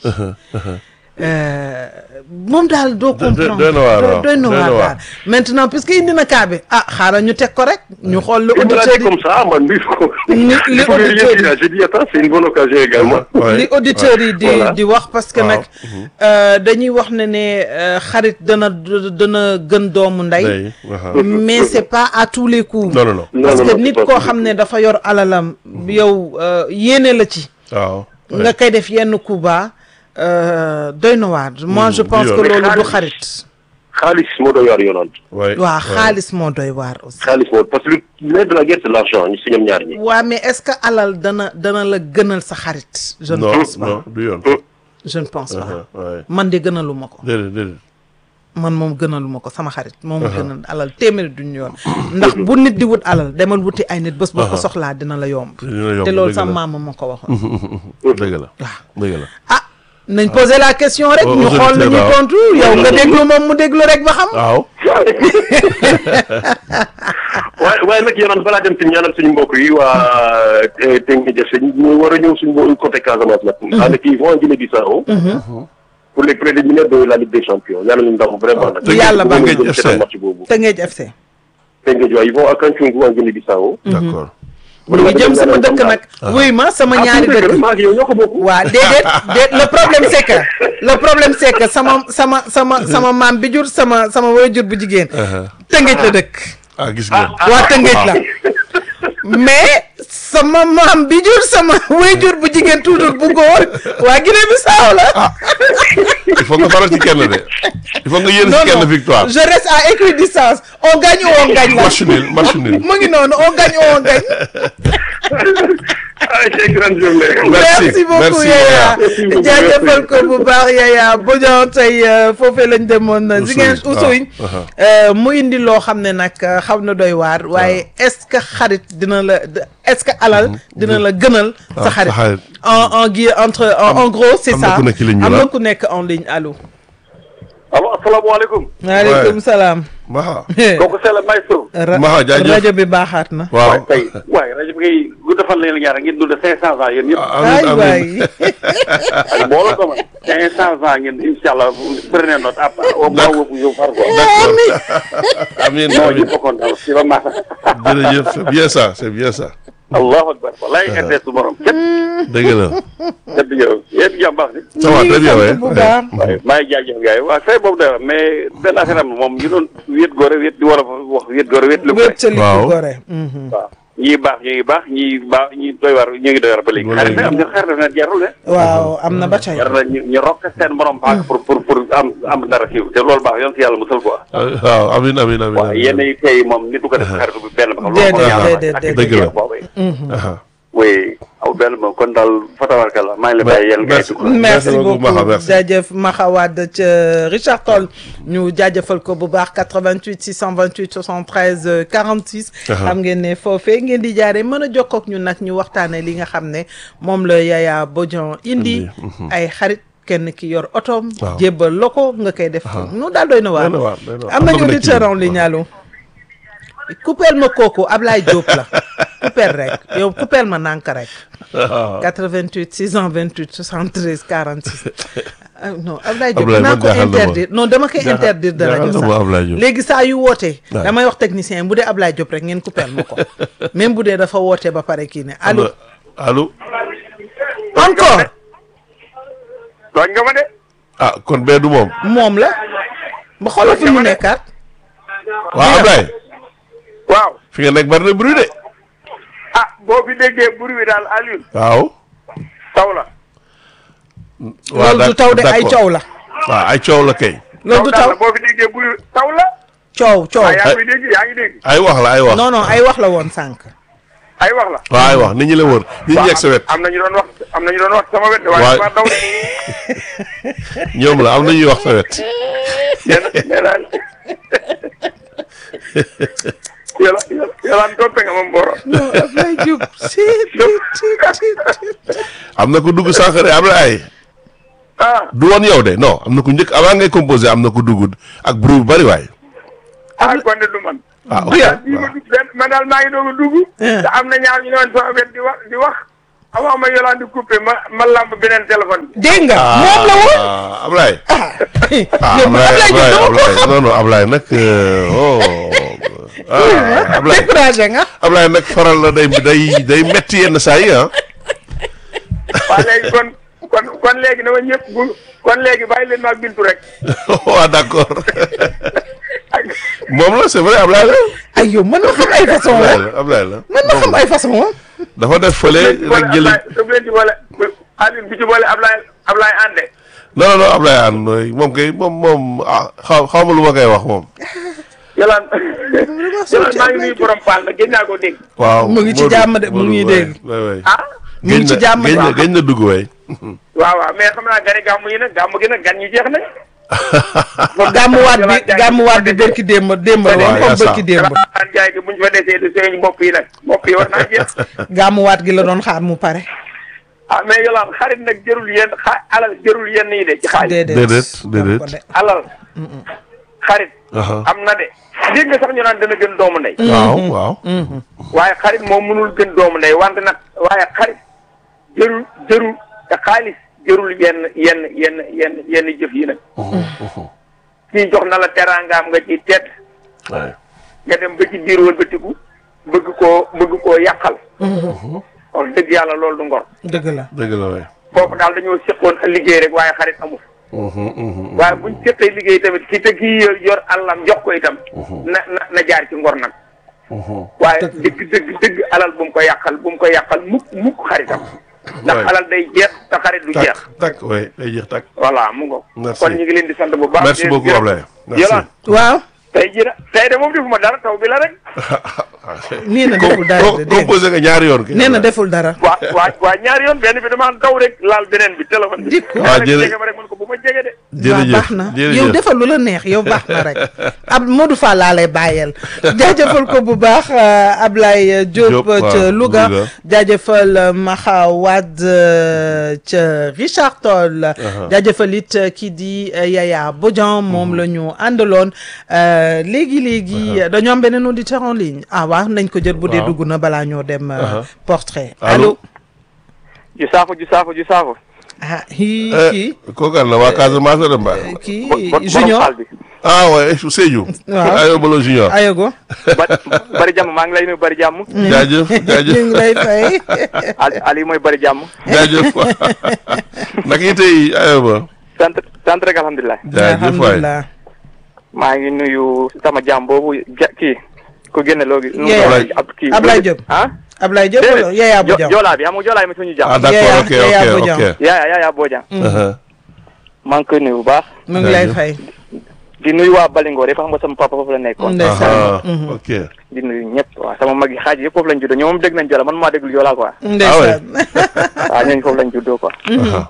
[SPEAKER 2] Euh, moom daal doo
[SPEAKER 1] doy-
[SPEAKER 2] comprendre
[SPEAKER 1] doy na waar, waaw.
[SPEAKER 2] doy na
[SPEAKER 1] Doy na
[SPEAKER 2] waar
[SPEAKER 1] waar.
[SPEAKER 2] daal maintenant puisque indi na cas bi ah xaaral ñu teg ko rek ñu xool lu
[SPEAKER 4] il me l'a
[SPEAKER 2] auditeur
[SPEAKER 4] dit
[SPEAKER 2] yi
[SPEAKER 4] comme ça man bi ko
[SPEAKER 2] Li- li
[SPEAKER 4] il faut que
[SPEAKER 2] auditeur yi-
[SPEAKER 4] rien dire j'ai dit attends c'est une bonne occasion également
[SPEAKER 1] Ouais,
[SPEAKER 2] li auditeurs yi di
[SPEAKER 4] Voilà.
[SPEAKER 2] di wax parce que
[SPEAKER 1] Waaw.
[SPEAKER 2] nag euh, dañuy wax ne ne euh, xarit dana dana gën doomu ndey
[SPEAKER 1] day waaw.
[SPEAKER 2] mais c'est pas à tous les coups
[SPEAKER 1] non non non
[SPEAKER 4] Non,
[SPEAKER 2] parce
[SPEAKER 4] non,
[SPEAKER 2] que
[SPEAKER 4] non,
[SPEAKER 2] nit
[SPEAKER 4] c'est pas
[SPEAKER 2] koo
[SPEAKER 4] tous
[SPEAKER 2] xam
[SPEAKER 4] les
[SPEAKER 2] ne dafa yor alalam yow euh, yéene la ci
[SPEAKER 1] waaw
[SPEAKER 2] nga koy def yenn coup bas euh, doy na waar moi je
[SPEAKER 1] du
[SPEAKER 2] pense que
[SPEAKER 1] yoon.
[SPEAKER 2] loolu du
[SPEAKER 4] xaalis.
[SPEAKER 2] xarit
[SPEAKER 4] xaalis moo doon yor Yolande
[SPEAKER 1] ouais
[SPEAKER 2] waa xaalis moo doy waar aussi
[SPEAKER 4] xaalis moo parce que le nerf de la guerre c'est l'argent ñu si ñoom ñaar ñi
[SPEAKER 2] waa mais est-ce que alal dana dana la gënal sa xarit je ne
[SPEAKER 1] non
[SPEAKER 2] pense pas
[SPEAKER 1] non du yoon
[SPEAKER 2] je ne pense pas
[SPEAKER 1] ouais
[SPEAKER 2] man de gënaluma ko
[SPEAKER 1] déedéet déedéet
[SPEAKER 2] man moom gënaluma ko sama xarit moom gënal alal téeméeri duñu yoon ndax bu nit di wut alal demal wuti ay nit bés boo ko soxlaa dina la yomb
[SPEAKER 1] dina yomb
[SPEAKER 2] te loolu
[SPEAKER 1] dëgg
[SPEAKER 2] sama
[SPEAKER 1] la.
[SPEAKER 2] maama ma ko waxoon
[SPEAKER 1] dëgg la
[SPEAKER 2] waaw
[SPEAKER 1] dëgg la
[SPEAKER 2] ah nañ poser la question rek
[SPEAKER 1] Aux
[SPEAKER 2] ñu xool lu ñuy
[SPEAKER 1] auditeurs, waaw.
[SPEAKER 2] tontu yow nga déglu moom mu déglu rek ba xam
[SPEAKER 1] waaw
[SPEAKER 4] waaye waaye nag Yolande balaa dem si ñaanal suñu mbokk yi waa Tengue Jesse ñu war a ñëw suñu mbokk côté Casamance nag. ànd kii vont en Guinée-Bissau. pour les préliminaires de la Ligue des Champions ñaanal ñu ndam vraiment nag.
[SPEAKER 1] Tëngéej-
[SPEAKER 2] Yàlla ba
[SPEAKER 1] Tëngéej
[SPEAKER 4] Tëngéej
[SPEAKER 1] FC.
[SPEAKER 4] seetaan match boobu.
[SPEAKER 2] Tëngéej FC
[SPEAKER 4] Tëngéej waaye ils vont à Cancun en Guinée-Bissau.
[SPEAKER 1] d'accord
[SPEAKER 2] ñu ngi jëm sama dëkk nag wuy ma sama ñaari
[SPEAKER 4] ah
[SPEAKER 2] dëkk
[SPEAKER 4] maa ngi yow ñoo ko bokk.
[SPEAKER 2] waa déedéet déet le problème c'est que le problème c'est que sama sama sama sama maam bi jur sama sama waajur bu jigéen Tëngéej la dëkk
[SPEAKER 1] ah gis ngeen
[SPEAKER 2] waa Tëngéej la mais sama maam bi jur sama waajur bu jigéen toujours bu góor waa Guinée Bissau la
[SPEAKER 1] il faut nga faral ci kenn de il faut nga yéene
[SPEAKER 2] non
[SPEAKER 1] ci kenn
[SPEAKER 2] non
[SPEAKER 1] victoire
[SPEAKER 2] je reste à équidistance on gagne ou on gagne la
[SPEAKER 1] match nul match nul
[SPEAKER 2] mu ngi noonu on gagne ou on gagne
[SPEAKER 4] ah c'est grande journée.
[SPEAKER 1] Merci,
[SPEAKER 2] merci beaucoup
[SPEAKER 1] merci,
[SPEAKER 2] Yaya
[SPEAKER 4] Merci beaucoup,
[SPEAKER 2] jaajëfal ko
[SPEAKER 4] merci.
[SPEAKER 2] bu baax Yaya Bodian tey euh, foofee lañ demoon
[SPEAKER 1] Oussouye,
[SPEAKER 2] Ziguinch
[SPEAKER 1] waaw,
[SPEAKER 2] Oussouye
[SPEAKER 1] aha.
[SPEAKER 2] euh, mu indi loo xam ne nag euh, xaw na doy waar waaye est-ce que xarit dina la de- est-ce que alal dina la gënal sa
[SPEAKER 1] sa
[SPEAKER 2] xarit
[SPEAKER 1] xarit.
[SPEAKER 2] en en gui entre en, en gros c'est
[SPEAKER 1] am na
[SPEAKER 2] ça
[SPEAKER 1] ku nekk ci ligne bi
[SPEAKER 2] am
[SPEAKER 1] la.
[SPEAKER 2] na ku nekk en ligne allo
[SPEAKER 4] allo asalaamaaleykum.
[SPEAKER 2] maaleykum salaam
[SPEAKER 1] Maxa
[SPEAKER 5] kooku c'est le maestro.
[SPEAKER 2] Ra-
[SPEAKER 1] Maxa jaajëf.
[SPEAKER 2] rajo bi baaxaat na.
[SPEAKER 1] waaw
[SPEAKER 5] waaye tey waaye rajo bi ngay gudd fan la ñaar ngeen dund cinq cent ans yéen ñëpp.
[SPEAKER 2] ay
[SPEAKER 1] amiin
[SPEAKER 2] waay
[SPEAKER 1] amiin
[SPEAKER 5] ak mbooloo ko ma cinq cent ans ngeen incha allah prenez note à part au moins wu yow far quoi.
[SPEAKER 1] d'accord amiin
[SPEAKER 5] non
[SPEAKER 1] amiin
[SPEAKER 5] ñëpp a kontaan si ba maasa.
[SPEAKER 1] jërëjëf c'est bien ça c'est bien ça
[SPEAKER 5] allahu akbar wallaay RTS su borom képp
[SPEAKER 1] dëgg la
[SPEAKER 5] képp jërëjëf yéen jàmm baax ni.
[SPEAKER 1] ça va très bien ouais
[SPEAKER 2] bu baax.
[SPEAKER 5] waaye maa ngi jaajëf gars yi waaw fay boobu day wax mais benn affaire am moom ñu doon wéet góore wéet di war a wax wéet góore wéet lu ko
[SPEAKER 2] wéttali
[SPEAKER 1] Waaw.
[SPEAKER 2] ku gore. Mhm.
[SPEAKER 5] waaw ñii baax ñu ngi baax ñii baax ñii doy war ñu ngi doy war ba léegi
[SPEAKER 1] Ba léegi.
[SPEAKER 5] xarit nag am na xarit na jarul de
[SPEAKER 2] waaw am na ba tey.
[SPEAKER 5] jar na ñu ñu rokk seen borom paak pour pour pour am am dara siiw te loolu baax yoon si yàlla musal quoi
[SPEAKER 1] waaw amiin amiin amiin
[SPEAKER 5] waaw yenn yi tey moom nit du ko def xaritu bi benn ba
[SPEAKER 2] Déedéet,
[SPEAKER 5] loolu mooy
[SPEAKER 2] déedéet,
[SPEAKER 5] yàlla ak
[SPEAKER 2] déedéet.
[SPEAKER 1] Dëgg la.
[SPEAKER 5] boobu
[SPEAKER 1] Aha.
[SPEAKER 5] oui aw benn moom kon daal fa tabarkalla maa ngi la bàyyi yéen
[SPEAKER 1] Merci.
[SPEAKER 5] gars yi
[SPEAKER 2] merci
[SPEAKER 1] beaucoup, Maxa,
[SPEAKER 2] beaucoup
[SPEAKER 1] merci.
[SPEAKER 2] jaajëf Maxa Wade ca Richard Toll ñu jaajëfal ko bu baax 88 628 73 euh, 46.
[SPEAKER 1] Aha.
[SPEAKER 2] xam ngeen ne foofee ngeen di jaaree mën a jokkoo ak ñun nag ñu waxtaanee li nga xam ne moom la Yaya Bodian indi. ay xarit kenn ki yor otoom.
[SPEAKER 1] Waaw.
[SPEAKER 2] jébbal la ko nga koy def. nu daal doy na waar.
[SPEAKER 1] Doy na waar, doy na waar.
[SPEAKER 2] am
[SPEAKER 1] Am na
[SPEAKER 2] nañu
[SPEAKER 1] ku nekk ci
[SPEAKER 2] auditeur en
[SPEAKER 1] ligne.
[SPEAKER 2] ligne allo. coupeel ma kooku Ablaye Diop la coupeel rek yow coupeel ma nànk rek. 88 628 73 46 ah non Ablaye Diop
[SPEAKER 1] Ablaye
[SPEAKER 2] dinaa
[SPEAKER 1] man
[SPEAKER 2] ko
[SPEAKER 1] jaaxal na ma.
[SPEAKER 2] interdire non dama koy
[SPEAKER 1] Jaaxal-
[SPEAKER 2] interdire de rajo
[SPEAKER 1] jaaxal na ma Ablaye
[SPEAKER 2] sax
[SPEAKER 1] Diop.
[SPEAKER 2] léegi saa yu wootee
[SPEAKER 1] Ouais.
[SPEAKER 2] damay wax technicien bu dee Ablaye Diop rek ngeen coupeel ma ko même bu dee dafa wootee ba pare kii ne allo
[SPEAKER 1] allo
[SPEAKER 2] encore
[SPEAKER 5] tooñ nga ma de
[SPEAKER 1] ah kon bee du moom
[SPEAKER 2] moom la ba xoolal fi mu nekkaat
[SPEAKER 1] waaw Ablaye
[SPEAKER 5] waaw
[SPEAKER 1] fi nga nekk bari na bruit de
[SPEAKER 5] ah boo fi déggee buri bi daal Alioune
[SPEAKER 1] waaw
[SPEAKER 5] taw la
[SPEAKER 1] waaw
[SPEAKER 2] loolu du taw de ay
[SPEAKER 1] d'accord.
[SPEAKER 2] coow la
[SPEAKER 1] waaw ay coow la kay
[SPEAKER 2] loolu du taw
[SPEAKER 5] boo fi déggee buri taw la
[SPEAKER 2] coow coow
[SPEAKER 5] yaa ngi koy dégg yaa ngi dégg
[SPEAKER 1] ay wax la ay wax
[SPEAKER 2] non non ay wax la woon sànq
[SPEAKER 5] ay wax la
[SPEAKER 1] waaw ay wax nit ñi la wër nit ñi yegg sa wet
[SPEAKER 5] am na ñu doon wax am na ñu doon wax sama wet waaye
[SPEAKER 1] Waay.
[SPEAKER 5] ma daw de
[SPEAKER 1] ñoom la am na ñuy wax sa wet
[SPEAKER 5] nee na nee naa yàlla yàlla toppe nga ma mboro
[SPEAKER 2] non Ablaye Diop si
[SPEAKER 1] am na ku dugg sànq de Ablaye
[SPEAKER 5] ah
[SPEAKER 1] du woon yow de non am na ku njëkk avant ngay composé am na ku dugg ak bruit bu bari waay
[SPEAKER 5] ah kon de du man
[SPEAKER 1] ah ok
[SPEAKER 2] Bien.
[SPEAKER 5] bii ma
[SPEAKER 1] waaw
[SPEAKER 5] dugg benn man daal maa ngi doog a dugg te am na ñaar ñu ne woon sama wet di wax di wax avant ma yolaan di coupé ma ma lamb beneen téléphone bi
[SPEAKER 2] dégg nga moom la woon
[SPEAKER 1] ah Ablaye ah
[SPEAKER 2] yow man
[SPEAKER 1] Ablaye
[SPEAKER 2] Ablaye Diop dama ko
[SPEAKER 1] Ablaye
[SPEAKER 2] xam
[SPEAKER 1] non non Ablaye nag euh, oh ah Ablaye
[SPEAKER 2] découragé nga
[SPEAKER 1] Ablaye nag faral la day day day metti yenn saa yi ah
[SPEAKER 5] waaw léegi kon kon kon léegi dama ñëpp bu kon léegi bàyyi leen maag bintu rek
[SPEAKER 1] waaw d'accord
[SPEAKER 5] ak
[SPEAKER 1] moom la c'est vrai Ablaye la
[SPEAKER 2] ay yow mën na xam ay façon la
[SPEAKER 1] Ablaye la Ablaye la
[SPEAKER 2] mën na xam ay façon la
[SPEAKER 1] dafa def fële rek jëli
[SPEAKER 5] daf leen ci boole Alioune bi ci boole Ablaye Ablaye ànde
[SPEAKER 1] non non non Ablaye an moom kay moom moom ah xaw xaw ma lu ma koy wax moom
[SPEAKER 5] yolaan yolaan maa ngi nuyu borom paal nag gën naa koo dégg
[SPEAKER 1] waaw
[SPEAKER 2] Mu ngi ci
[SPEAKER 1] Modou,
[SPEAKER 2] jàmm de, mu
[SPEAKER 1] Modou,
[SPEAKER 2] ngi
[SPEAKER 1] waay,
[SPEAKER 2] dégg.
[SPEAKER 1] waay, waay.
[SPEAKER 5] ah
[SPEAKER 2] mu ngi ci
[SPEAKER 1] Génn na-
[SPEAKER 2] jàmm
[SPEAKER 1] génn na
[SPEAKER 2] waaw.
[SPEAKER 1] génn na dugg waay
[SPEAKER 5] waaw waaw mais xam naa gani gàmmu yi nag gàmmu gi nag gan ñi jeex nañ
[SPEAKER 2] gàmmuwaat bi gàmmuwaat bi bërki démb démb la woon
[SPEAKER 1] waaw,
[SPEAKER 2] comme
[SPEAKER 1] yaa
[SPEAKER 2] bërki
[SPEAKER 1] sa.
[SPEAKER 2] démb
[SPEAKER 5] Alxuraan jaay gi buñ fa desee di seen bopp yi nag bopp yi war naa jeex
[SPEAKER 2] gàmmuwaat gi la doon xaar mu pare
[SPEAKER 5] ah mais yolaan xarit nag jërul yenn xa alal jërul yenn yi de ci xaalis
[SPEAKER 2] déedéet
[SPEAKER 1] Déedéet, déedéet.
[SPEAKER 2] ko de.
[SPEAKER 5] alal xarit
[SPEAKER 1] Aha.
[SPEAKER 5] am na de dégg nga sax ñu naan dana gën doomu ndey
[SPEAKER 1] waaw waaw
[SPEAKER 5] waaye xarit moom mënul gën doomu ndey wante nag waaye xarit jërul jërul te xaalis jërul yenn yenn yenn yenn yenn jëf yi nag kii jox na la teraangaam nga ci tedd
[SPEAKER 1] waay
[SPEAKER 5] nga dem ba ci biir wëlbatiku bëgg koo bëgg koo yàqal wax dëgg yàlla loolu du ngor
[SPEAKER 2] dëgg la
[SPEAKER 1] dëgg la waay
[SPEAKER 5] foofu daal dañoo séqoon a liggéey rek waaye xarit amul waaye buñ séqee liggéey tamit ki te kii yor yor àllam jox ko itam na na na jaar ci ngor nag waaye dëgg dëgg dëgg alal bu mu ko yàqal bu mu ko yàqal mukk mukk xaritam ndax
[SPEAKER 1] Waay.
[SPEAKER 5] alal day jeex te xarit du jeex
[SPEAKER 1] tak tak waay day jeex tak
[SPEAKER 5] voilà mu ngo
[SPEAKER 1] Merci.
[SPEAKER 5] kon ñu ngi leen di sant bu baax
[SPEAKER 1] merci
[SPEAKER 5] di leen
[SPEAKER 1] beaucoup
[SPEAKER 5] gërëm.
[SPEAKER 1] Ablaye merci
[SPEAKER 5] Yolaan
[SPEAKER 2] waaw
[SPEAKER 5] tey jii nag tey de moom defuma dara taw bi la rek
[SPEAKER 2] nee na deful dara de dégg nga.
[SPEAKER 1] composé nga ñaari yoon kay
[SPEAKER 2] nee na deful dara.
[SPEAKER 5] waa waa waa ñaari yoon benn bi dama daw rek laal beneen bi téléphone bi.
[SPEAKER 2] Dikku.
[SPEAKER 1] waaw
[SPEAKER 5] Daanaka
[SPEAKER 1] jërë-
[SPEAKER 5] jege ma rek man ko bu ma jege de.
[SPEAKER 2] waaw
[SPEAKER 1] jërëjëf
[SPEAKER 2] baax na
[SPEAKER 1] jërëjëf
[SPEAKER 2] yow defal lu la neex yow baax na rek ab Modou Fall laa lay bàyyeel jaajëfal ko bu baax euh, Ablaye Diop
[SPEAKER 1] Diop,
[SPEAKER 2] euh, ca
[SPEAKER 1] waaw,
[SPEAKER 2] Louga
[SPEAKER 1] Louga.
[SPEAKER 2] jaajëfal euh, Maxa Wade euh, ca Richard Toll jaajëfal it euh, kii di euh, Yaya Bodian moom la ñu àndaloon euh, léegi léegi dañoo am beneen auditeur en ligne ah waaw nañ ko jël bu dee
[SPEAKER 1] Waaw.
[SPEAKER 2] dugg na balaa ñoo dem euh, portrait
[SPEAKER 1] Allô?
[SPEAKER 2] allo
[SPEAKER 5] ju saafo ju saafo ju saafo.
[SPEAKER 2] ah kii
[SPEAKER 1] Eh,
[SPEAKER 2] kii
[SPEAKER 1] kooku la waa Casamance la mbaa
[SPEAKER 2] kii
[SPEAKER 5] bo- bo- borom
[SPEAKER 2] junior
[SPEAKER 5] xaal bi.
[SPEAKER 1] ah ouais Sédhiou
[SPEAKER 2] Waaw.
[SPEAKER 1] ayo balo junior
[SPEAKER 2] ayogo
[SPEAKER 5] ba bari jàmm maa ngi lay nuyu bari jàmm.
[SPEAKER 1] jaajëf jaajëf
[SPEAKER 2] ñu ngi lay fay
[SPEAKER 5] Ali Ali mooy bari jàmm.
[SPEAKER 1] jaajëf naka yi tey ayo ba
[SPEAKER 5] sant sant rek alhamdulilah.
[SPEAKER 1] jaajëf waay
[SPEAKER 2] alhamdulilah
[SPEAKER 5] maa ngi nuyu sama jàmm boobu ja kii ku génne loogi. nu mu
[SPEAKER 2] Yaya.
[SPEAKER 5] doon ab kii
[SPEAKER 2] Ablaye Diop.
[SPEAKER 5] ah.
[SPEAKER 2] Ablaye Diop wala Yaya
[SPEAKER 5] Jo-
[SPEAKER 2] Bodian
[SPEAKER 5] Joolaa bi xam nga Joolaa mi suñu
[SPEAKER 1] ah
[SPEAKER 5] jàmm.
[SPEAKER 1] d'accord
[SPEAKER 2] Yaya-
[SPEAKER 1] ok
[SPEAKER 2] Yaya
[SPEAKER 1] ok
[SPEAKER 2] Bodian.
[SPEAKER 1] ok
[SPEAKER 5] Yaya Yaya Bodian.
[SPEAKER 1] Uh-huh.
[SPEAKER 5] maa ngi koy nuyu bu baax.
[SPEAKER 2] mu ngi lay
[SPEAKER 1] Jaajëf.
[SPEAKER 2] fay
[SPEAKER 5] di nuyu waa Balingo de xam nga sama papa foofu la nekkoon.
[SPEAKER 2] ndeysaan
[SPEAKER 1] Aha, ok
[SPEAKER 5] di nuyu ñëpp waaw sama mag yi xaaj yëpp foofu lañ juddoo ñoom dégg nañ Joola man maa déglu Joola quoi.
[SPEAKER 2] ndeysaan
[SPEAKER 5] waaw ñooñu foofu lañ juddoo quoi.
[SPEAKER 1] Aha.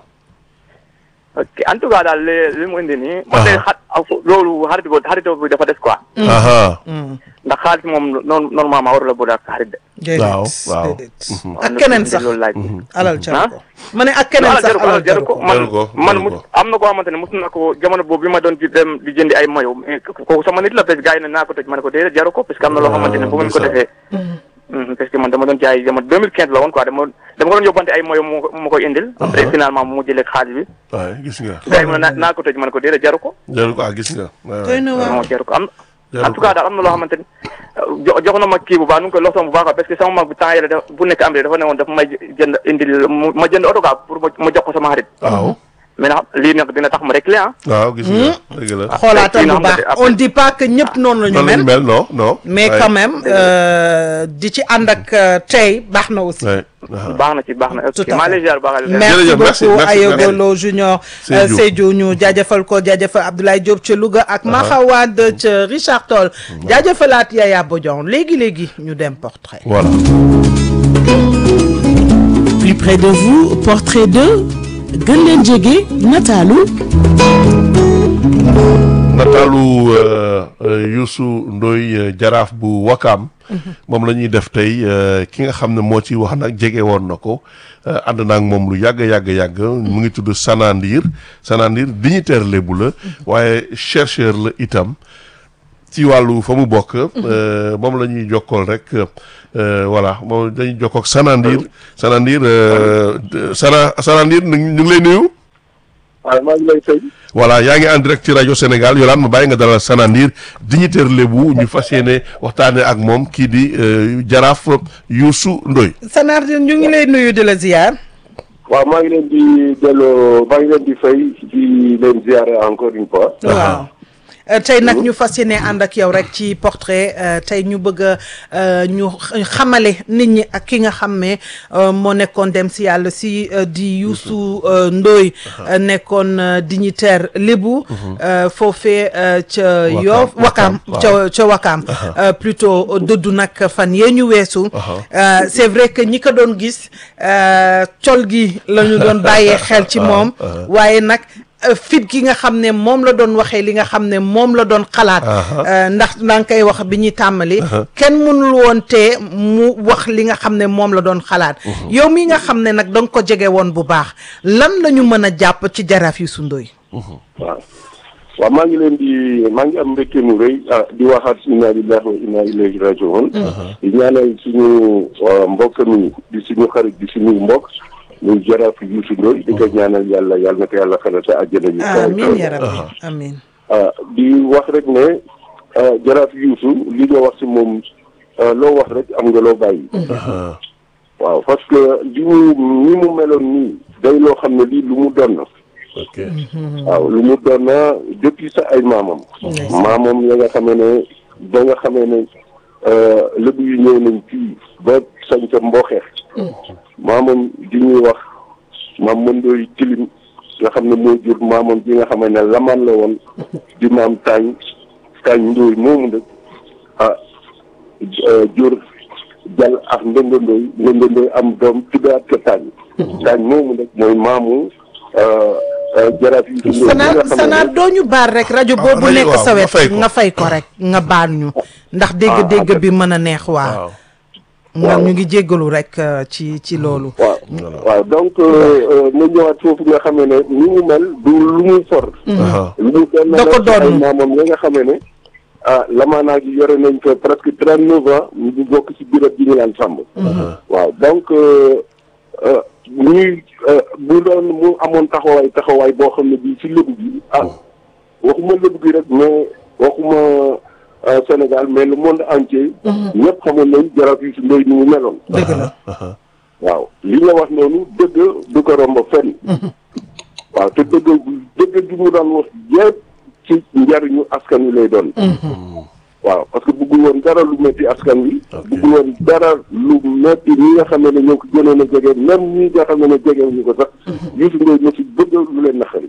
[SPEAKER 5] ok en tout cas daal li li mu indi nii. man de xat loolu xarit bi xaritoo bi dafa des quoi.
[SPEAKER 1] aha
[SPEAKER 5] ndax xaalis moom noonu normalement warul a boole ak xarit de.
[SPEAKER 2] déedéet
[SPEAKER 1] waaw waaw
[SPEAKER 2] déedéet
[SPEAKER 5] waaw
[SPEAKER 2] ak keneen sax
[SPEAKER 5] loolu laaj.
[SPEAKER 2] alal
[SPEAKER 5] ah?
[SPEAKER 2] jaru ko ma ne ak keneen sax
[SPEAKER 5] jaru ko
[SPEAKER 2] alal jaru ko
[SPEAKER 5] man
[SPEAKER 1] Jaru ko,
[SPEAKER 5] man
[SPEAKER 1] jaru
[SPEAKER 5] mu
[SPEAKER 1] ko.
[SPEAKER 5] am na koo xamante ne mos na ko jamono boobu bi ma doon di dem di jëndi ay mayo mais kooku sama nit la parce que gars yi ne naa ko tëj ma ne ko déedéet jaru ko parce que am na loo xamante ne bu ngeen ko
[SPEAKER 1] ndeysaan.
[SPEAKER 5] defee Mhm, parce que man dama doon jaay jamono 2015 la woon quoi dama dama ko doon yóbbante ay mayo mu mu koy indil après finalement mu jëlee xaalis bi
[SPEAKER 1] waay gis nga
[SPEAKER 5] gars yi mu ne naa naa ko tëj ma ne ko déedéet jaru ko
[SPEAKER 1] jaru ko ah gis nga waay,
[SPEAKER 2] doy
[SPEAKER 1] waay.
[SPEAKER 2] na waar
[SPEAKER 5] non jaru ko am
[SPEAKER 1] Jaru
[SPEAKER 5] en tout cas daal am na loo xamante ni jo jox na ma kii bu baax nu ngi koy loxoom bu baax parce que sama mag bi temps yële dafa bu nekk am dafa ne woon dafa may jënd indil mu- ma jënd oto quoi pour ma ma jox ko sama xarit
[SPEAKER 1] waaw
[SPEAKER 5] mais nag lii nag dina tax ma réglé ah.
[SPEAKER 1] waaw gis nga dëgg la
[SPEAKER 2] xoolaatal
[SPEAKER 5] kii na
[SPEAKER 2] bu
[SPEAKER 5] xam
[SPEAKER 2] baax
[SPEAKER 5] ne après-
[SPEAKER 2] on dit pas que ñëpp noonu la ñu
[SPEAKER 1] noonu la ñu
[SPEAKER 2] mel
[SPEAKER 1] mel non non
[SPEAKER 2] mais
[SPEAKER 1] waay,
[SPEAKER 2] quand même euh, di ci ànd ak euh, tey baax na aussi
[SPEAKER 1] waay, aha.
[SPEAKER 5] baax na ci baax na
[SPEAKER 2] Tout
[SPEAKER 5] ok
[SPEAKER 2] à
[SPEAKER 5] maa
[SPEAKER 2] fait.
[SPEAKER 5] lay ziar baax a
[SPEAKER 2] merci
[SPEAKER 1] Jërëjëf, merci,
[SPEAKER 2] beaucoup
[SPEAKER 1] merci,
[SPEAKER 2] Ayogo
[SPEAKER 1] merci.
[SPEAKER 2] Lo Junior
[SPEAKER 1] Sédhiou.
[SPEAKER 2] euh, Sédhiou ñu jaajëfal ko jaajëfal Abdoulaye Diop ca Louga ak Maxawad ca Richard Toll jaajëfalaat Yaya Bodian léegi léegi ñu dem portrait
[SPEAKER 1] voilà
[SPEAKER 3] Plus près de vous, portrait de gën leen jege nataalu
[SPEAKER 1] nataalu euh, euh, Youssou Ndoye euh, jaraaf bu Wakaam moom la ñuy def tey euh, ki nga xam ne moo ci wax nag jege woon na ko euh, ànd naa ak moom lu yàgg yàgg yàgg mu ngi tudd Sanandir Sanandir dignitaire lébu la waaye chercheur la itam ci wàllu fa mu bokk euh, moom la ñuy jokkool rek euh, voilà moom dañuy jokkook Sanandir Sanandir euh, de- Sana Sanandir ñu ngi lay nuyu
[SPEAKER 4] waaw maa ngi lay fay.
[SPEAKER 1] voilà yaa ngi en direct ci rajo Sénégal yolaan ma bàyyi nga dalal Sanandir dignitaire lébu ñu fas yéene waxtaane ak moom kii di euh, jaraaf Youssou Ndoye
[SPEAKER 2] Sanar ñu ngi lay nuyu di la ziar
[SPEAKER 4] waaw maa ngi leen di delloo maa ngi leen di fay di leen ziare encore une fois.
[SPEAKER 2] waaw Euh, tey nag ñu fas yéene ànd ak yow rek ci portrait euh, tey ñu bëgg a euh, ñu x- xamale nit ñi ak ki nga xam ne euh, moo nekkoon dem si yàlla si euh, di Youssou euh, Ndoye euh, nekkoon euh, dignitaire lébu euh, foofee euh, ca
[SPEAKER 1] Wakaam,
[SPEAKER 2] Yoff
[SPEAKER 1] Wakaam,
[SPEAKER 2] Wakaam ca ca Wakaam euh, plutôt dëddu nag fan yee ñu weesu Euh, c'est vrai que ñi ko doon gis euh, col gi la ñu doon bàyyee xel ci moom waaye nag euh, fit gi nga xam ne moom la doon waxee li nga xam ne moom la doon xalaat euh, ndax daa nga koy wax bi ñuy tàmbali kenn mënul woon te mu wax li nga xam ne moom la doon xalaat yow mi nga xam ne nag da nga ko jege woon bu baax lan la ñu mën a jàpp ci jaraaf Youssou Ndoye
[SPEAKER 4] waaw waaw maa ngi leen di maa ngi am mbégte mu rëy ah di waxaat inna lillahi wa inna ilayhi rajiun di ñaanal suñu uh, mbokk mi di suñu xarit di suñu mbokk muy jaraaf Youssou Ndoye di ko ñaanal yàlla yàlla na ko yàlla xelal sa àjjana yu kawe
[SPEAKER 2] amin
[SPEAKER 4] kawe.
[SPEAKER 2] ya rabbi amin
[SPEAKER 4] ah di wax rek ne ah, jaraaf Youssou li nga wax si moom ah, loo wax rek am nga loo bàyyi. waaw parce que li mu ni mu meloon nii day loo xam ne lii lu mu doon na
[SPEAKER 1] ok
[SPEAKER 4] waaw lu mu doon na depuis sa ay maamam. maamam ya nga xamee ne ba nga xamee ne ah, lébu yi ñëw nañ fii ba sañ ca mbooxeex maamam di ñuy wax maam mëndooy tilim nga xam ne moo jur maamam ji nga xam ne lamaan la woon di maam taañ taañ ndóoy moomu nag ah
[SPEAKER 6] jur jal ak ndëndëndooy ndëndëndooy am doom tuddaat ko taañ taañ moomu nag mooy maamu jaraaf yi si
[SPEAKER 2] sanaa sanaa doo ñu baal rek rajo boobu
[SPEAKER 1] rajo
[SPEAKER 2] nekk
[SPEAKER 1] waaw,
[SPEAKER 2] sa
[SPEAKER 1] nga
[SPEAKER 2] wet
[SPEAKER 1] fay ko.
[SPEAKER 2] nga fay ko rek nga baal ñu ndax dégg-dégg bi mën a neex waa
[SPEAKER 1] waaw
[SPEAKER 2] nga ñu ngi jéggalu rek euh, ci ci loolu
[SPEAKER 6] waaw waaw donc nga ñëwaat foofu nga xamee ne ni mu mel du lu muy for
[SPEAKER 1] aha
[SPEAKER 6] lu mu doon
[SPEAKER 2] Da ko
[SPEAKER 6] la ay
[SPEAKER 2] doon.
[SPEAKER 6] maamam ya nga xamee ne ah lamaanaa gi yore nañ ko presque trente neuf ans ñu bokk ci birab bi ñu laan sàmb waaw donc ñuy bu doon mu amoon taxawaay taxawaay boo xam ne bii ci lébu bi ah waxuma lébu bi rek mais waxuma euh, Sénégal mais le monde entier ñëpp xamoon nañ jaraaf yi si ndoy ni mu meloon
[SPEAKER 2] dëgg la
[SPEAKER 1] aha
[SPEAKER 6] waaw li nga wax noonu dëgg du ko romb fenn waaw te dëgg dëgg gi mu daan wax yëpp ci njariñu askan wi lay doon waaw parce que bëggul woon dara lu metti askan wi bëggul woon dara lu metti ñi nga xam ne ñoo ko gënoon a jege même ñi nga xam ne jege ñu ko sax Youssou Ndoye ñoo ci bëgg lu leen naqari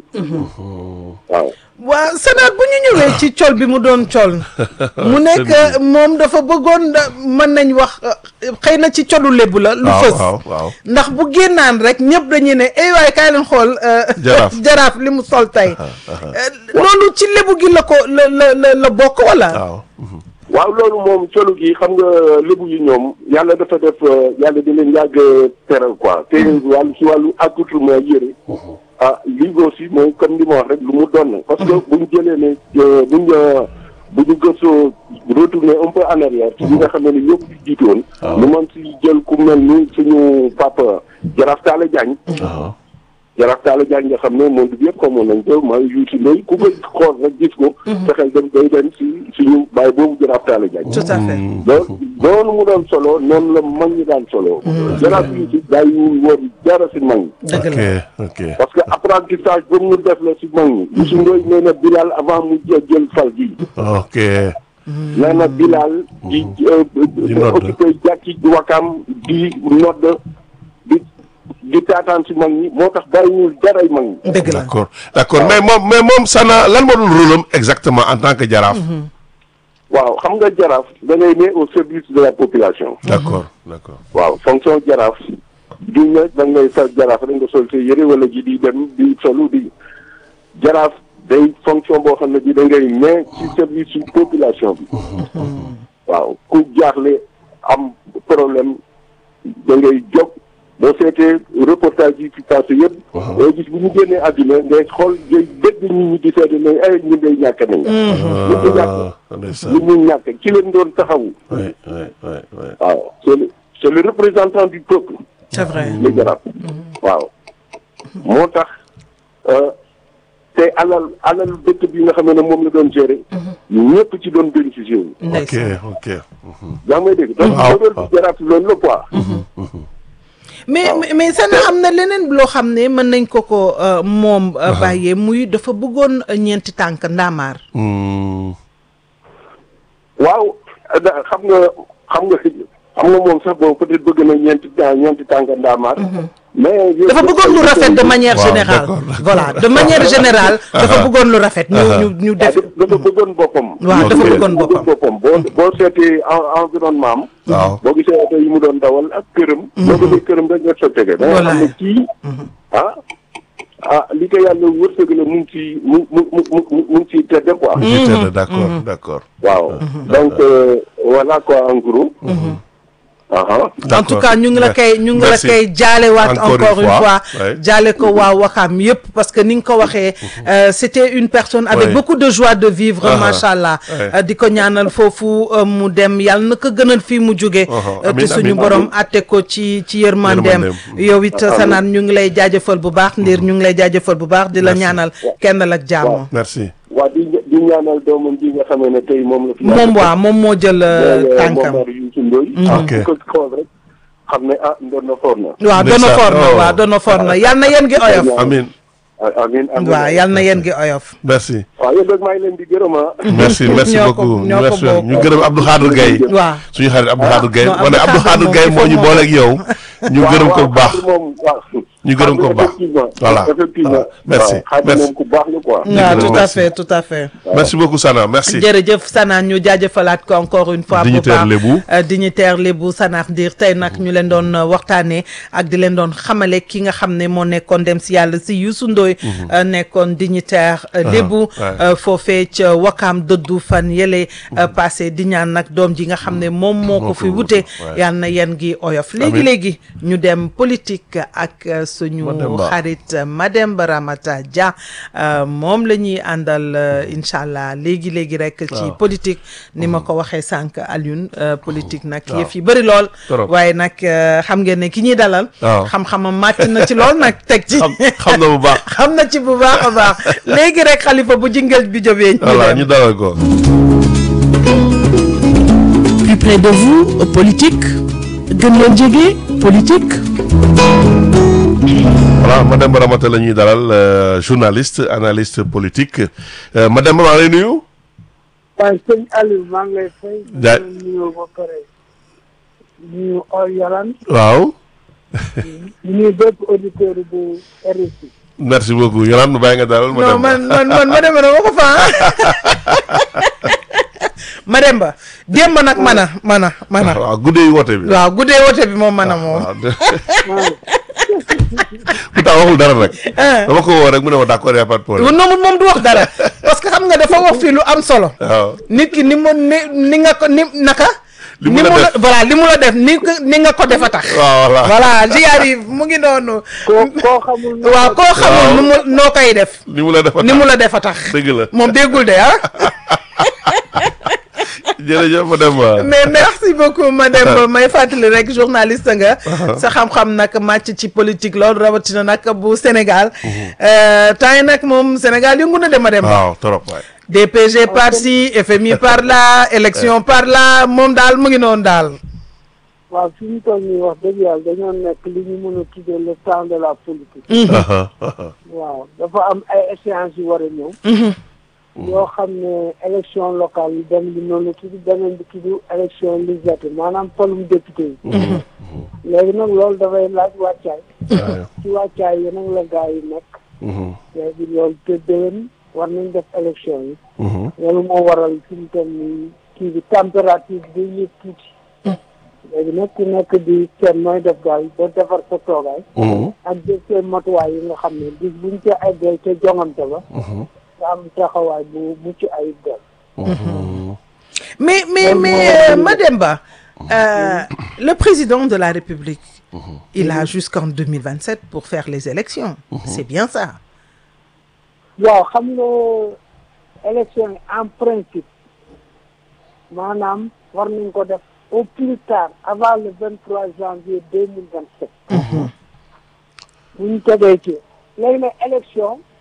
[SPEAKER 6] waaw
[SPEAKER 2] waa Sénat bu ñu ñëwee ci col bi mu doon col mu nekk moom dafa bëggoon da- mën nañ wax euh, xëy na ci colu lébu la lu
[SPEAKER 1] waaw
[SPEAKER 2] fës
[SPEAKER 1] waaw waaw
[SPEAKER 2] ndax bu génnaan rek ñëpp dañuy ne ay waay kaay leen xool euh,
[SPEAKER 1] Jaraaf.
[SPEAKER 2] jaraaf li mu sol tey Euh, loolu ci lébu gi la ko la la la la bokk wala
[SPEAKER 1] waaw
[SPEAKER 6] waaw loolu moom colu gi xam nga lébu yi ñoom yàlla dafa def yàlla di leen yàgg teral quoi te wàllu si wàllu accoutrement yëre ah lii aussi mooy comme li ma wax rek lu mu doon parce que buñ jëlee ne buñ bu ñu gëstoo retourner un peu en arrière ci ñi nga xam ne ñëpp di jiitu woon ñu mën si jël ku mel ni suñu papa Jaraaf Taala Jaañ
[SPEAKER 1] waaw
[SPEAKER 6] Jaraaf Taala Jaañ nga xam ne monde bi yëpp xamoon nañ ko mooy Youssou Ndoye ku ko xool rek gis ko fexeel dem day dem si suñu baay boobu Jaraaf Taala Jaañ
[SPEAKER 2] tout à fait
[SPEAKER 6] loolu noonu mu doon solo noonu la mag ñi daan solo jaraaf yi si bàyyiwul woon dara si mag ñi
[SPEAKER 2] dëgg
[SPEAKER 1] ok
[SPEAKER 2] la
[SPEAKER 1] ok
[SPEAKER 6] parce que apprentissage boobu ñu def la si mag ñi Youssou Ndoye nee na Bilal avant mu jë- jël fal gi
[SPEAKER 1] ok
[SPEAKER 6] nee na Bilal di
[SPEAKER 1] Di nodd.
[SPEAKER 6] occupé jàkki di wakaam di nodd di di taataan si mag ñi moo tax bàyyiwul daray mag ñi
[SPEAKER 2] dëgg la
[SPEAKER 1] d'accord d'accord mais moom mais moom Sana lan moo doon rôle am exactement en tant que jaraaf
[SPEAKER 6] waaw xam nga jaraaf da ngay ne au service de la population
[SPEAKER 1] d'accord d'accord
[SPEAKER 6] waaw fonction jaraaf du ne da ngay sa jaraaf rek nga sol sa yëre wala ji di dem di solu di jaraaf day fonction boo xam ne bi da ngay ne ci service su population bi waaw ku jaaxle am problème da ngay jóg boo seetee reportage yi fi passé yëpp day gis bu ñu génnee àdduna ngay xool ngay dégg nit ñi di seete ne ay ñun day ñàkk nañ ñu ñu ñàkk
[SPEAKER 1] ah ndeysaan
[SPEAKER 6] ñu ñu ñàkk ci leen doon taxawu
[SPEAKER 1] oui oui oui oui
[SPEAKER 6] waaw c'est le c'est le représentant du peuple
[SPEAKER 2] c'est vrai
[SPEAKER 6] le jaraaf waaw moo tax euh, te alal alal dëkk bi nga xam ne moom la doon gérer ñëpp ci doon bénéficier wu
[SPEAKER 1] ok
[SPEAKER 2] ndeysaan
[SPEAKER 1] ok
[SPEAKER 6] yaa ngi may dégg donc
[SPEAKER 1] Waaw,
[SPEAKER 6] modèle
[SPEAKER 1] waaw.
[SPEAKER 6] bi jaraaf loolu la quoi
[SPEAKER 2] mais mais- mais sana am na leneen loo xam ne mën nañ ko ko euh, moom euh, bàyyee muy dafa bëggoon euh, ñeenti tànk ndaamaar
[SPEAKER 1] Hmm.
[SPEAKER 6] waaw da- xam nga xam nga xam nga moom sax boobu peut-être bëgg na ñeenti temps ñeenti tànk ndaamaar mais
[SPEAKER 2] dafa bëggoon lu rafet de manière
[SPEAKER 1] Waaw,
[SPEAKER 2] générale
[SPEAKER 1] d'accord, d'accord.
[SPEAKER 2] voilà de manière générale dafa bëggoon lu rafet ñu ñu ñu
[SPEAKER 6] ah,
[SPEAKER 2] def
[SPEAKER 6] dafa bëggoon boppam
[SPEAKER 2] waaw dafa
[SPEAKER 1] Ok.
[SPEAKER 2] bëggoon boppam
[SPEAKER 6] boppam boo boo seetee en- environnement am
[SPEAKER 1] waaw
[SPEAKER 6] boo gisee oto yi mu doon dawal ak këram boo gisee këram rek nga sottee da nga xam ne
[SPEAKER 2] Voilà.
[SPEAKER 6] kii ah ah li ko yàlla wërsëg la mu ngi ci mu mu mu mu mu mu ngi ciy tedde quoi
[SPEAKER 1] j'étais d'accord d'accord
[SPEAKER 6] waaw donc euh, voilà quoi en gros aha
[SPEAKER 2] en tout cas ñu ngi la koy ñu ngi la
[SPEAKER 1] Merci.
[SPEAKER 2] koy jaalewaat
[SPEAKER 1] Encore
[SPEAKER 2] encore
[SPEAKER 1] une
[SPEAKER 2] une
[SPEAKER 1] fois.
[SPEAKER 2] fois
[SPEAKER 1] Ouais.
[SPEAKER 2] jaale ko waa Waxaam yëpp parce que ni nga ko waxee euh, c'était une personne avec
[SPEAKER 1] Ouais.
[SPEAKER 2] beaucoup de joie de vivre
[SPEAKER 1] Ah,
[SPEAKER 2] macha allah
[SPEAKER 1] ouais.
[SPEAKER 2] Euh, di ko ñaanal foofu euh, mu dem yàlla na ko gënal fii mu jóge
[SPEAKER 1] Uh-huh.
[SPEAKER 2] euh, te
[SPEAKER 1] Amiin,
[SPEAKER 2] suñu
[SPEAKER 1] amiin,
[SPEAKER 2] borom atte ko ci ci yërmandeem
[SPEAKER 1] Yërmandeem.
[SPEAKER 2] yow it sanaan ñu ngi lay jaajëfal bu baax ndiir ñu ngi lay jaajëfal bu baax di la
[SPEAKER 1] Merci.
[SPEAKER 2] ñaanal kennal ak jàmm
[SPEAKER 1] merci
[SPEAKER 6] waa di di ñaanal doomam ji nga xamee ne tey moom la fi
[SPEAKER 2] moom waa moom moo jël euh,
[SPEAKER 6] mooy
[SPEAKER 2] tànkam
[SPEAKER 6] Momar Youssou Ndoye
[SPEAKER 1] Ok.
[SPEAKER 6] ku ko xool rek xam ne ah ndoon na foor na
[SPEAKER 2] waaw doona
[SPEAKER 1] Ndeysaan.
[SPEAKER 2] for na
[SPEAKER 1] Oh.
[SPEAKER 2] waaw doona for na yàlla na yéen gi oyof
[SPEAKER 1] amin
[SPEAKER 6] amin amin
[SPEAKER 2] waaw yàlla na yéen gi oyof
[SPEAKER 1] merci
[SPEAKER 6] waaw yéen rek maa ngi leen di gërëm ah.
[SPEAKER 1] merci merci
[SPEAKER 2] ñoo ko-
[SPEAKER 1] beaucoup
[SPEAKER 2] ñoo ko
[SPEAKER 1] merci
[SPEAKER 2] bokk.
[SPEAKER 1] ñu gërëm Abdou Khadir Gaye
[SPEAKER 2] waaw
[SPEAKER 1] suñu xarit Abdou Khadir Gaye
[SPEAKER 2] non,
[SPEAKER 1] wane
[SPEAKER 2] Abdou
[SPEAKER 1] Abdou Khadir
[SPEAKER 2] Khadir
[SPEAKER 1] Gaye
[SPEAKER 2] moom
[SPEAKER 1] moo ñu
[SPEAKER 2] il faut
[SPEAKER 1] booleeg yow ñu gërëm ko bu baax
[SPEAKER 6] moom waaw.
[SPEAKER 1] ñu gërëm ko bu baax
[SPEAKER 6] effectivement
[SPEAKER 1] voilà
[SPEAKER 6] effectivement.
[SPEAKER 1] merci
[SPEAKER 6] waaw Xaadim
[SPEAKER 1] merci
[SPEAKER 6] moom ku baax la quoi.
[SPEAKER 2] waaw tout à
[SPEAKER 1] merci.
[SPEAKER 2] fait tout à fait
[SPEAKER 1] merci beaucoup Sana merci
[SPEAKER 2] jërëjëf Sana ñu jaajëfalaat ko encore une fois bu
[SPEAKER 1] Dignitaire
[SPEAKER 2] baax
[SPEAKER 1] Lébu.
[SPEAKER 2] Euh, dignitaire lébu Sanax Ndir tey nag ñu leen doon euh, waxtaanee ak di leen doon xamale ki nga xam ne moo nekkoon dem si yàlla si Youssou Ndoye euh, nekkoon dignitaire euh, lébu
[SPEAKER 1] ouais.
[SPEAKER 2] euh, foofee ca Wakaam dëddu fan yële euh, passé di ñaan nag doom ji nga xam ne moom moo ko fi wute
[SPEAKER 1] ouais.
[SPEAKER 2] yal na yen gi oyof léegi
[SPEAKER 1] Amiin.
[SPEAKER 2] léegi ñu dem politique ak euh, suñu
[SPEAKER 1] Mademba.
[SPEAKER 2] xarit euh, Mademba Ramata Dia euh, moom la ñuy àndal euh, incha allah léegi léegi rek ci
[SPEAKER 1] Waaw.
[SPEAKER 2] politique ni ma ko waxee sànq Alioune euh, politique nag
[SPEAKER 1] Waaw.
[SPEAKER 2] yëf yi bëri lool
[SPEAKER 1] Trop.
[SPEAKER 2] waaye nag euh, xam ngeen ne ki ñuy dalal
[SPEAKER 1] Waaw.
[SPEAKER 2] xam-xamam màcc na ci lool nag teg ci
[SPEAKER 1] xam xam na bu baax
[SPEAKER 2] xam na ci bu baax a baax léegi rek xalifa bu jingel bi jógee ñu
[SPEAKER 1] voilà
[SPEAKER 2] dem
[SPEAKER 1] ñu dalal ko
[SPEAKER 3] Plus près de vous, politique. gën leen jege, politique.
[SPEAKER 1] voilà Mademba Ramata la ñuy dalal euh, journaliste analyste politique Euh, Mademba maa lay nuyu
[SPEAKER 7] waaye sëñ Aliou maa ngi lay fay.
[SPEAKER 1] Ja-
[SPEAKER 7] di leen nuyoo ba pare nuyu Or Yalan
[SPEAKER 1] waaw
[SPEAKER 7] nuyu bépp auditeur bu RFI.
[SPEAKER 1] merci beaucoup Yolande ma bàyyi nga dalal
[SPEAKER 2] non
[SPEAKER 1] Mademba
[SPEAKER 2] man man man Mademba dama ko fa Mademba démb nag man a man a man a
[SPEAKER 1] waaw guddee woote bi
[SPEAKER 2] waaw guddee wote bi moom man a moom
[SPEAKER 1] waaw pourtant waxul dara nag dama ko woo rek mu ne ma d'accord y a pas de problème
[SPEAKER 2] non moom du wax dara parce que xam nga dafa wax fii lu am solo
[SPEAKER 1] waaw
[SPEAKER 2] nit ki ni mu ni ni nga ko ni naka
[SPEAKER 1] Li mu
[SPEAKER 2] ni
[SPEAKER 1] la
[SPEAKER 2] mu la
[SPEAKER 1] def.
[SPEAKER 2] voilà li mu la def ni ko- ni nga ko defa tax
[SPEAKER 1] waaw voilà
[SPEAKER 2] voilà j'y arrive mu ngi noonu
[SPEAKER 7] koo koo xamul. ne
[SPEAKER 2] waaw koo xamul
[SPEAKER 1] Waaw.
[SPEAKER 2] nu mu noo koy def
[SPEAKER 1] ni mu la defa
[SPEAKER 2] ni mu la defa tax
[SPEAKER 1] dëgg la
[SPEAKER 2] moom déggul de ah
[SPEAKER 1] jërëjëf Mademba
[SPEAKER 2] mais merci beaucoup madame may fàttali rek journaliste nga sa xam-xam nag màcc ci politique loolu rawatina nag bu Sénégal Euh, temps yi nag moom Sénégal yëngu na de madame
[SPEAKER 1] waaw trop waay
[SPEAKER 2] DPG par ci FMI par là élection par là moom daal mu ngi noonu daal
[SPEAKER 7] waaw fi ñu toll nii wax dëgg yàlla dañoo nekk li ñu mën a tuddee le temps de la politique. waaw dafa am ay échéances yu war a ñëw. yoo xam ne élection locale yi benn bi noonu la tudd beneen bi tudd élection législative maanaam polum député yi. léegi nag loolu dafay laaj wàccaay. ci wàccaay yi nag la gaa yi nekk. léegi loolu te déwén war nañ def élection yi. loolu moo waral fi mu toll nii kii bi température bi day yëg tuuti. léegi nag ku nekk di seet nooy def daal ba defar sa toogaay. ak jël seen matuwaay yi nga xam ne bis buñ ca eggee ca jongante ba. nga am taxawaay bu mucc ayib daal.
[SPEAKER 2] mais mais mais euh, Mademba euh, le président de la République il a jusqu'en 2027 pour faire les élections c'est bien ça
[SPEAKER 7] waaw xam nga élection yi en principe maanaam war nañ ko def au plus tard avant le vingt trois janvier deux mille vingt sept bu ñu tegee ci léegi nag élection